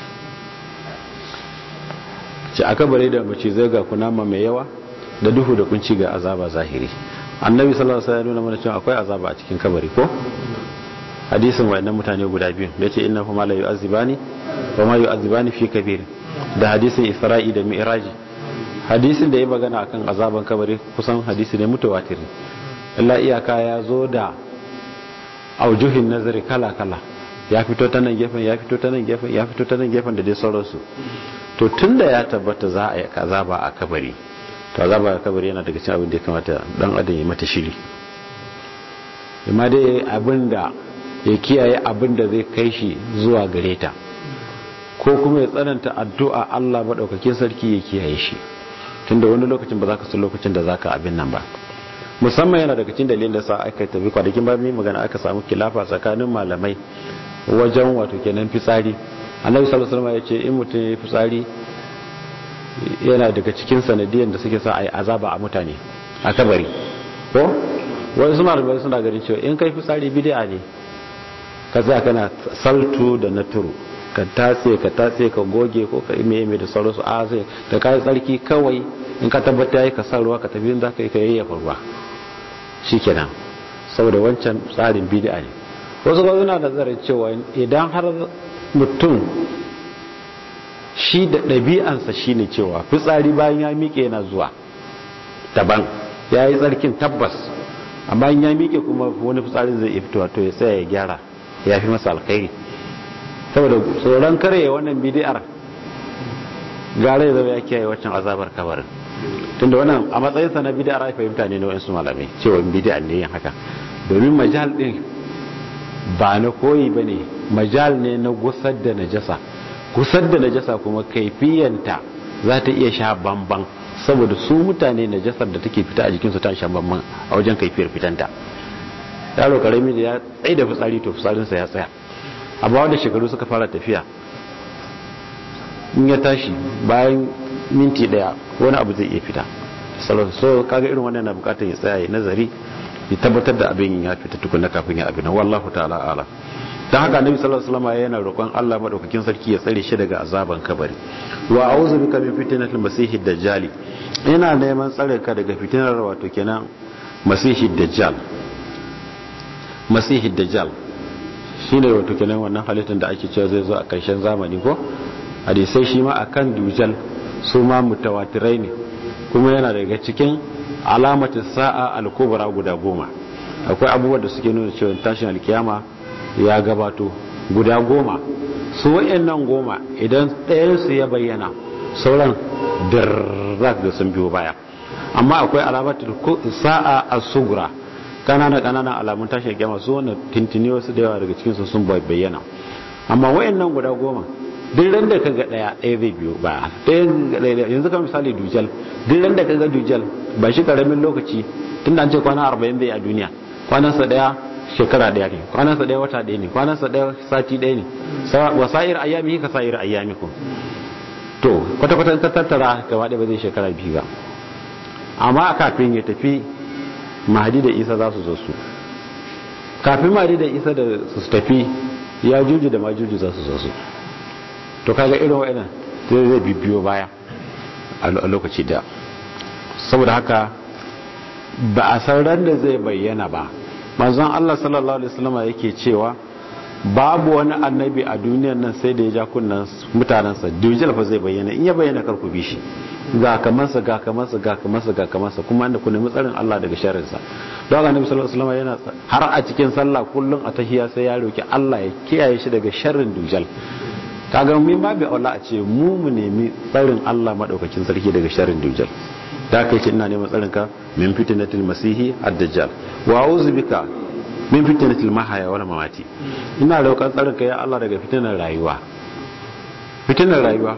ce a kabari da macizai ga kunama mai yawa da duhu da kunci ga azaba zahiri annabi sallallahu alaihi wasallam ya nuna mana cewa akwai azaba a cikin kabari ko hadisin wayannan mutane guda biyu da yace inna huma la yu'azibani wa ma yu'azibani fi kabir da hadisin isra'i da mi'raji hadisin da ya magana akan azaban kabari kusan hadisi ne mutawatir Allah iyaka ya zo da aujuhin nazari kala kala ya fito ta nan gefen ya fito ta nan gefen ya fito ta nan gefen da dai sauransu to tunda ya tabbata za a yi azaba a kabari to azaba a kabari yana daga cikin abin da ya kamata dan adam ya mata shiri amma dai abin da ya kiyaye abin da zai kai shi zuwa gare ta ko kuma ya tsananta addu'a Allah maɗaukakin sarki ya kiyaye shi tunda wani lokacin ba za ka san lokacin da za ka abin nan ba musamman yana daga cikin dalilin da sa aka tafi kwanakin ba mai magana aka samu kilafa tsakanin malamai wajen wato kenan fitsari annabi sallallahu alaihi wasallam ya ce in mutum ya fitsari yana daga cikin sanadiyan da suke sa a yi azaba a mutane a kabari ko wani su malamai suna ganin cewa in kai fitsari bid'a ne ka za kana saltu da na turu ka tatse ka tatse ka goge ko ka ime ime da sauransu a sai da ka yi tsarki kawai in ka tabbata yi ka sa ruwa ka tafi za ka yi ka yayyafa ruwa shikenan saboda wancan tsarin bid'a ne wasu ba suna nazarin cewa idan har mutum shi da ɗabi'ansa shine cewa fitsari bayan ya miƙe yana zuwa daban ya yi tsarkin tabbas amma ya miƙe kuma wani fitsarin zai iya fitowa to ya tsaya ya gyara ya fi masa alkhairi saboda tsoron kare wannan bidiyar gara ya zama ya kiyaye waccan azabar kabarin tunda wannan a matsayinsa na bidiyar ya fahimta ne na wa'insu malamai cewa bidiyar ne yin haka domin majal din ba na koyi ba ne majal ne na gusar da najasa gusar da najasa kuma kaifiyanta za ta iya sha bamban saboda su mutane najasar da take fita a jikinsu ta sha bamban a wajen kaifiyar fitanta yaro karami da ya tsaye da fitsari to fitsarinsa ya tsaya amma wanda shekaru suka fara tafiya in ya tashi bayan minti daya wani abu zai iya fita so kaga irin wannan na bukatar ya tsaya ya nazari ya tabbatar da abin ya fita tukuna kafin ya abin wallahu ta'ala ala dan haka annabi sallallahu alaihi wasallam yana roƙon Allah madaukakin sarki ya tsare shi daga azaban kabari wa a'udhu bika min fitnatil masiihid dajjal ina neman tsare ka daga fitinar wato kenan masihid dajjal masihid dajjal shine wato kenan wannan halittar da ake cewa zai zo a ƙarshen zamani ko hadisai shi ma akan dujal su ma mutawatirai ne kuma yana daga cikin alamatin sa'a al-kubra guda goma akwai abubuwan da suke nuna cewa tashin alkiyama ya gabato guda goma su wa'annan goma idan ɗayansu ya bayyana sauran dirrak da sun biyo baya amma akwai alamatin sa'a as-sugra kanana kananan alamun tashin alkiyama su wannan tintini wasu da yawa daga cikin su sun bayyana amma wa'annan guda goma duk ran da kaga daya ɗaya zai biyo ba ɗaya yanzu kan misali dujal duk ran da kaga dujal ba shi karamin lokaci tun da an ce kwana 40 zai a duniya kwanansa daya shekara daya ne kwanansa daya wata daya ne kwanansa daya sati daya ne wa sa'ir ayyami ka sa'ir ayyamikum to kwata kwata ka tattara gaba ɗaya ba zai shekara biyu ba amma kafin ya tafi mahadi da isa za su zo su kafin mahadi da isa da su tafi ya juju da majuju za su zo su to kaga irin wa'annan zai zai bibiyo baya a lokaci da saboda haka ba a san ran da zai bayyana ba manzon Allah sallallahu alaihi wasallam yake cewa babu wani annabi a duniyar nan sai da ya ja kunnan mutanansa dujal fa zai bayyana in ya bayyana kar ku bi shi ga kamansa ga kamansa ga kamansa ga kamansa kuma inda ku nemi tsarin Allah daga sharrinsa don annabi sallallahu alaihi wasallam yana har a cikin sallah kullun a tahiyya sai ya roki Allah ya kiyaye shi daga sharrin dujal kaga min babu Allah a ce mu mu nemi tsarin Allah madaukakin sarki daga sharrin dujal da kai ce ina neman tsarin ka min fitnatil masihi ad-dajjal wa a'udhu bika min fitnatil mahaya wal mamati ina roƙon tsarin ka ya Allah daga fitnar rayuwa fitnar rayuwa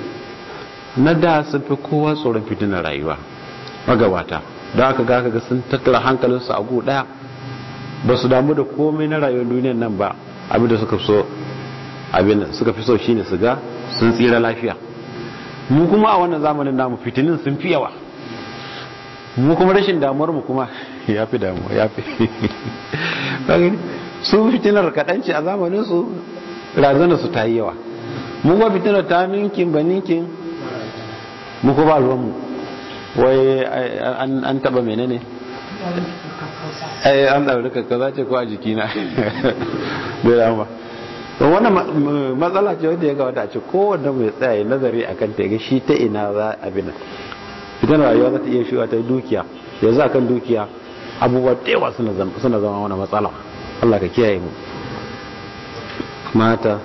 na da sun fi kowa tsoron fitnar rayuwa magabata da aka ga ga sun tattara hankalinsu a gu daya ba su damu da komai na rayuwar duniyar nan ba abin da suka so abin suka fi so shine su ga sun tsira lafiya mu kuma a wannan zamanin namu fitinin sun fi yawa mu kuma rashin damuwar mu kuma ya fi damuwa ya fi su fitinar kaɗanci a zamanin su razana su ta yi yawa mu kuma fitinar ta ninkin ba ninkin mu kuma ba ruwanmu wai an taba menene ai an ɗauri kakkaza ce ko a jikina bai damuwa don wannan matsala ce wanda ya ga wata ce kowanne mai tsaye nazari a kan ga shi ta ina za a bina fitan rayuwa za ta iya shiwa ta dukiya yanzu akan dukiya abubuwa tewa suna zama wani matsala Allah ka kiyaye mu mata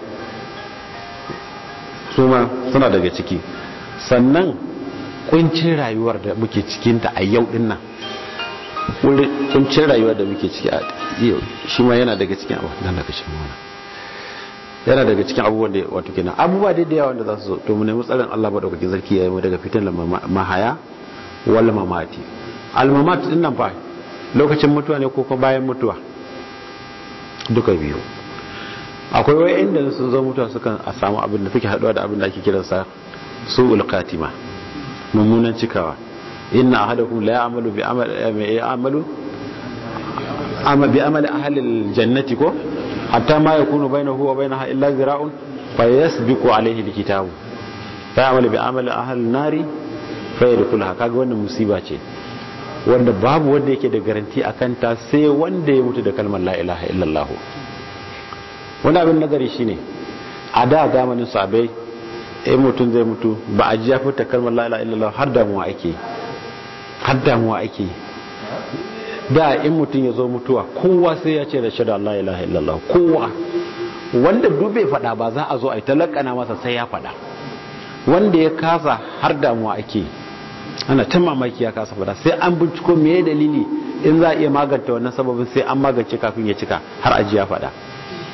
su ma suna daga ciki sannan kuncin rayuwar da muke cikinta a yau din nan kuncin rayuwar da muke ciki a yau shi ma yana daga cikin abu nan daga shi mana yana daga cikin abubuwan da wato kenan abubuwa dai da yawa da za su zo to mu nemi tsarin Allah madaukakin sarki yayi mu daga fitan mahaya wal mamati al mamat din nan fa lokacin mutuwa ne ko kuma bayan mutuwa duka biyu akwai wai inda sun zo mutuwa sukan a samu abin da suke haduwa da abin da ake kiransa su'ul qatima mummunan cikawa inna ahadakum la ya'malu bi amali ya'malu amma bi amali ahli aljannati ko hatta ma yakunu bainahu wa bainaha illa zira'un fa yasbiqu alayhi alkitabu fa ya'malu bi amali ahli an-nari fa yadkhulaha kaga wannan musiba ce wanda babu wanda yake da garanti akan ta sai wanda ya mutu da kalmar la ilaha illallah wanda abin nazari shine a da zamanin sabai in mutum zai mutu ba a ji ya fita kalmar la ilaha illallah har damuwa ake har damuwa ake da in mutum ya zo mutuwa kowa sai ya ce da shaɗa la ilaha illallah kowa wanda dube faɗa ba za a zo a yi talakana masa sai ya faɗa wanda ya kasa har damuwa ake ana ta mamaki ya kasa faɗa sai an binciko me dalili in za a iya maganta wannan sababin sai an magance kafin ya cika har aji ya faɗa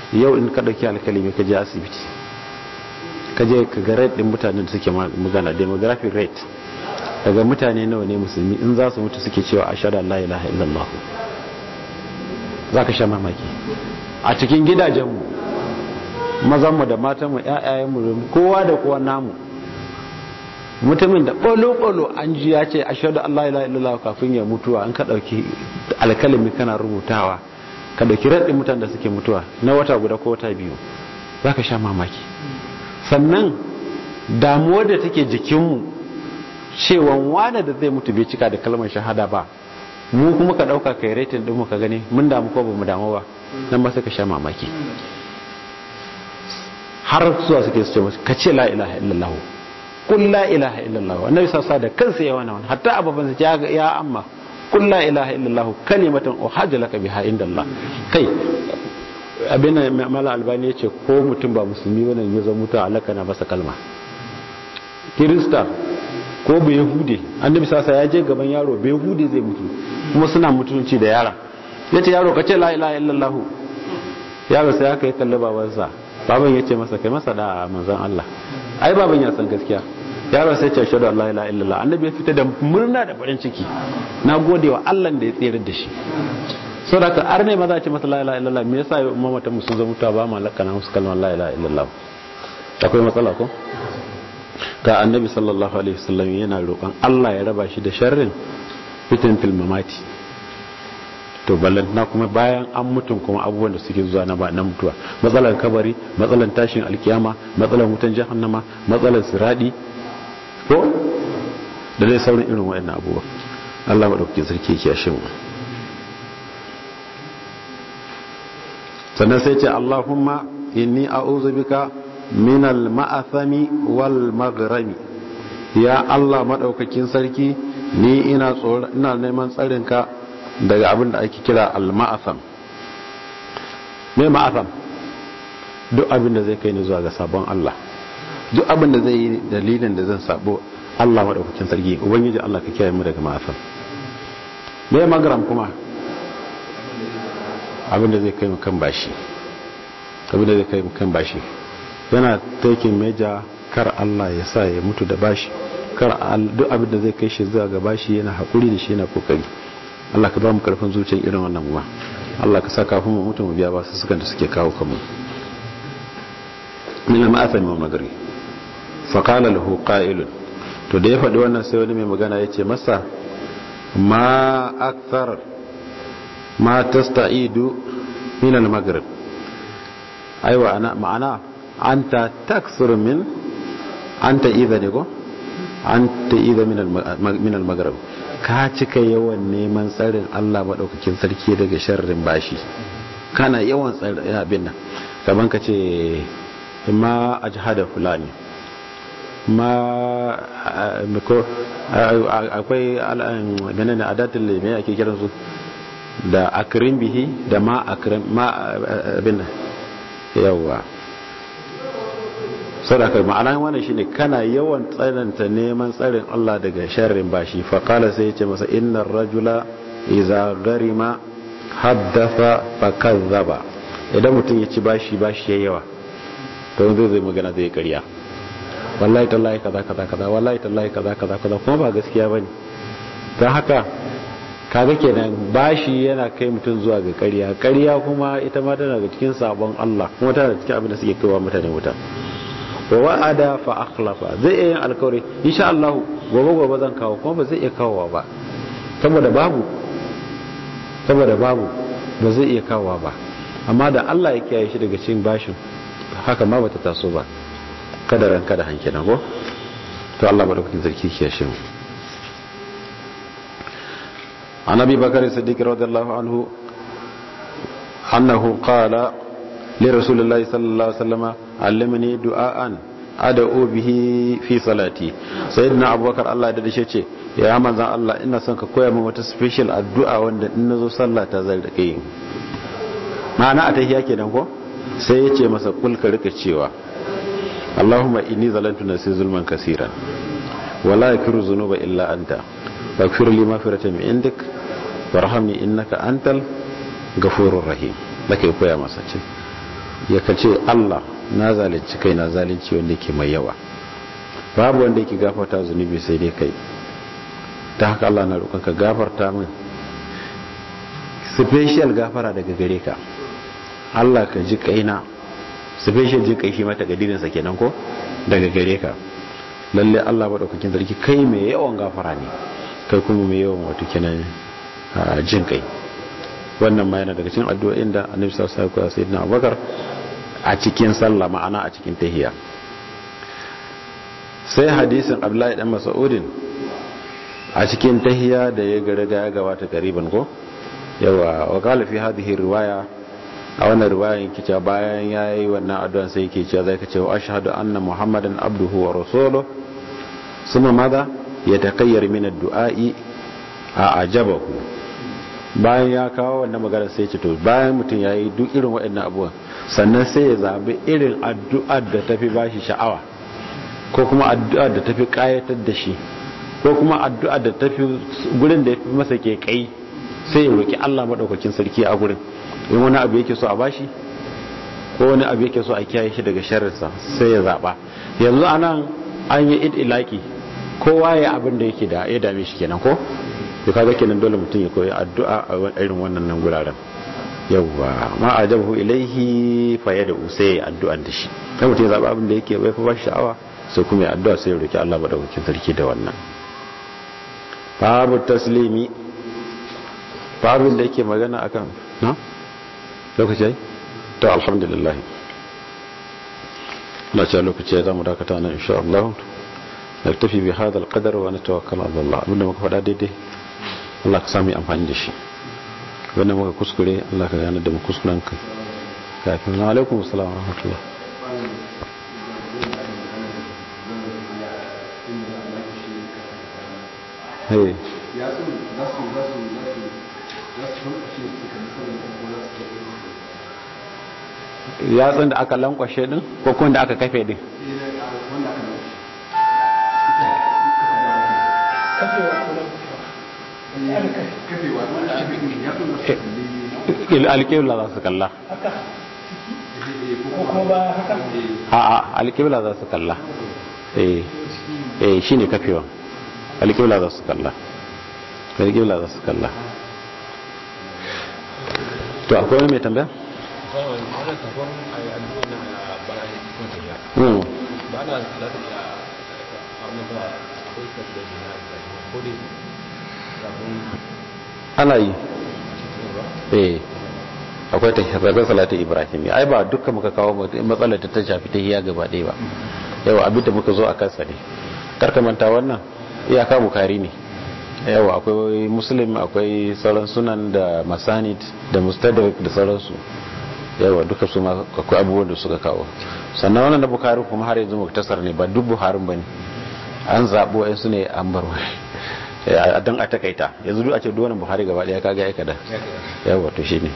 yau in ka dauki alkalimi ka je asibiti ka je ka ga rate din mutanen da suke magana demographic rate daga mutane nawa ne musulmi in za su mutu suke cewa ashhadu an la ilaha illallah zaka sha mamaki a cikin gidajenmu mazanmu da matanmu ƴaƴayenmu kowa da kowa namu mutumin da ɓolo-ɓolo an ji ya ce ashadu Allah ila illallah kafin ya mutuwa an ka ɗauki alkalami kana rubutawa ka ɗauki raɗin mutane da suke mutuwa na wata guda ko wata biyu za ka sha mamaki sannan damuwar da take jikinmu cewan wane da zai mutu bai cika da kalmar shahada ba mu kuma ka ɗauka kai retin ɗin ka gani mun damu ko ba mu damu ba nan ba sai ka sha mamaki har zuwa suke su ce masu ka ce la ilaha illallah kun la ilaha illallah annabi sassa da kansa ya wani wani hatta ababan ya ya amma kun la ilaha illallah kalimatan uhajja laka biha indallah kai abin mala albani yace ko mutum ba musulmi bane ya zo mutu alaka na masa kalma kirista ko bai yahude annabi sassa ya je gaban yaro bai yahude zai mutu kuma suna mutunci da yara yace yaro ka ce la ilaha illallah yaro sai aka yi kalli babansa baban yace masa kai masa da manzon Allah ai baban ya san gaskiya yaro sai ce shaidu Allah ila illallah annabi ya fita da murna da farin ciki na gode wa Allah da ya tsere da shi so da ka arne ma za ce masa la ilaha illallah me yasa mamata mu sun zo mutuwa ba ma lakana musu kalmar la ilaha illallah akwai matsala ko ga annabi sallallahu alaihi wasallam yana roƙon Allah ya raba shi da sharrin fitin fil mamati to ballan na kuma bayan an mutum kuma abubuwan da suke zuwa na ba na mutuwa matsalar kabari matsalar tashin alkiyama matsalar wutan jahannama matsalar siradi ko da dai sauran irin waɗannan abubuwa Allah maɗauki sarki ke yashe mu sannan sai ce Allahumma inni a'udhu bika min al-ma'athami wal maghrami ya Allah maɗaukakin sarki ni ina tsoro ina neman tsarinka daga abin da ake kira al-ma'atham me ma'atham duk abin da zai kai ni zuwa ga sabon Allah duk abin da zai yi dalilin da zan sabo Allah maɗaukakin sarki ubangiji Allah ka kiyaye mu daga ma'afan me magaram kuma abin da zai kai mu kan bashi abin da zai kai mu kan bashi yana taking meja kar Allah ya sa ya mutu da bashi kar duk abin da zai kai shi zuwa ga bashi yana hakuri da shi yana kokari Allah ka ba mu karfin zuciyar irin wannan kuma Allah ka sa kafin mu mutu mu biya ba su sukan da suke kawo kanmu min al-ma'athami wa magari faƙala lahu ƙa'ilun to da ya faɗi wannan sai wani mai magana ya ce masa ma akthar ma tasta'idu min al-maghrib aiwa ana ma'ana anta taksur min anta idha ne ko anta idha min min al-maghrib ka cika yawan neman tsarin Allah madaukakin sarki daga sharrin bashi kana yawan tsarin abin nan kaman ka ce ma ajhada fulani ma ko akwai menene adatul me ake kiran su da akrim bihi da ma akrim ma abin yawa sadaka ma'ana wannan shine kana yawan tsananta neman tsarin Allah daga sharrin bashi fa qala sai yace masa innar rajula idza garima haddatha fa kazzaba idan mutum ya ci bashi bashi yayi yawa to zai zai magana zai ƙarya wallahi tallahi kaza kaza kaza wallahi tallahi kaza kaza kaza kuma ba gaskiya bane dan haka kaga kenan bashi yana kai mutum zuwa ga ƙarya ƙarya kuma ita ma tana daga cikin sabon Allah kuma tana da cikin abin da suke kaiwa mutane wuta wa wa'ada fa akhlafa zai iya yin alkawari insha Allah gobe gobe zan kawo kuma ba zai iya kawowa ba saboda babu saboda babu ba zai iya kawowa ba amma da Allah ya kiyaye shi daga cikin bashin haka ma bata taso ba kada ranka da hanke na ko to Allah madaukakin sarki ke shi an abi bakar siddiq radiyallahu anhu annahu qala li rasulillahi sallallahu alaihi wasallam allimni du'aan ad'u bihi fi salati sayyidina abubakar Allah da dace ce ya manzan Allah ina son ka koya min wata special addu'a wanda in nazo sallah ta zai rike yin ma'ana a tahiyya kenan ko sai ya ce masa kulka rika cewa Allahumma inni zalantu nafsi zulman kaseeran wala yakiru dhunuba illa anta faghfir li maghfiratan min indik warhamni innaka antal ghafurur rahim lake koya masa ce ya kace Allah na zalunci kai na zalunci wanda yake mai yawa babu wanda yake gafarta zunubi sai dai kai ta haka Allah na roƙon ka gafarta min special gafara daga gare ka Allah ka ji kaina special jin kai shi mata gadirin sa kenan ko daga gare ka lalle Allah madaukakin sarki kai mai yawan gafara ne kai kuma mai yawan wato kenan jin kai wannan ma yana daga cikin addu'o'in da Annabi sallallahu alaihi wasallam sayyidina Abubakar a cikin sallah ma'ana a cikin tahiyya sai hadisin Abdullahi dan Mas'udin a cikin tahiyya da ya ga ya gabata kariban ko yawa wa qala fi hadhihi riwaya a wannan riwayan kice bayan yayi wannan addu'an sai yake cewa zai kace wa ashhadu anna muhammadan abduhu wa rasuluhu suma madha yatakayyar min ad-du'a'i a ajabahu bayan ya kawo wannan magana sai ce to bayan mutum yayi duk irin waɗannan abubuwan sannan sai ya zabi irin addu'ar da tafi bashi sha'awa ko kuma addu'ar da tafi kayatar da shi ko kuma addu'ar da tafi gurin da yafi masa ke kai sai ya roki Allah madaukakin sarki a gurin in wani abu yake so a bashi ko wani abu yake so a kiyaye shi daga sharrinsa sai ya zaba yanzu anan an yi idilaki kowa ya abin da yake da ya dame shi kenan ko to kaga kenan dole mutum ya koyi addu'a a irin wannan nan guraren yawwa ma ajabahu ilaihi fa yada usai addu'an da shi kai mutum ya zaba abin da yake bai fa ba sha'awa sai kuma ya addu'a sai ya roki Allah madaukakin sarki da wannan babu taslimi babin da yake magana akan na lokaci to alhamdulillah na ce lokaci za mu dakata nan insha Allah naktafi bi hada alqadar wa natawakkal ala Allah abinda muka faɗa daidai Allah ka sami amfani da shi wanda muka kuskure Allah ka gane da mu kuskuren ka kafin wa alaikum assalam wa rahmatullah hey ya su za su za su za su za su shi su kan sanin ko za su yatsun da aka lankwashe din ko kuma da aka kafe din wanda aka kafewa wanda aka kafe ya su za su kalli alƙibla za su kalla a alƙibla za su kalla eh shi ne kafewa alƙibla za su kalla alƙibla za su kalla to akwai wani mai tambaya? ba na za ta iya abin da akwai tafiya da na ko dai kafin ana yi eh akwai tahiyar salatin ibrahim ai ba dukkan muka kawo matsalar ta shafi tahiya gaba ɗaya ba yau abin da muka zo a kansa ne karkamanta wannan iyaka bukari ne yau akwai muslim akwai sauran sunan da masanid da mustadrak da sauransu yawa duka su akwai abubuwan da suka kawo sannan wannan na bukari kuma har yanzu muktasar ne ba duk buharin ba ne an zaɓo yan su ne an bar a don a takaita yanzu duk a ce duwannan buhari gaba ɗaya kaga aika da yawa to shi ne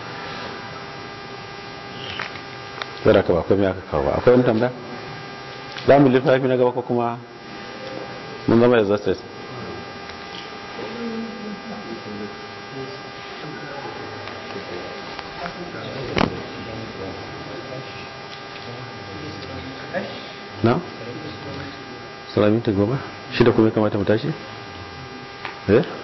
zara ka ba komai aka kawo ba akwai wani tambaya za mu littafi na gaba ko kuma mun zama exhausted na? salaminta goma shida kuma ya kamata mu tashi? eh?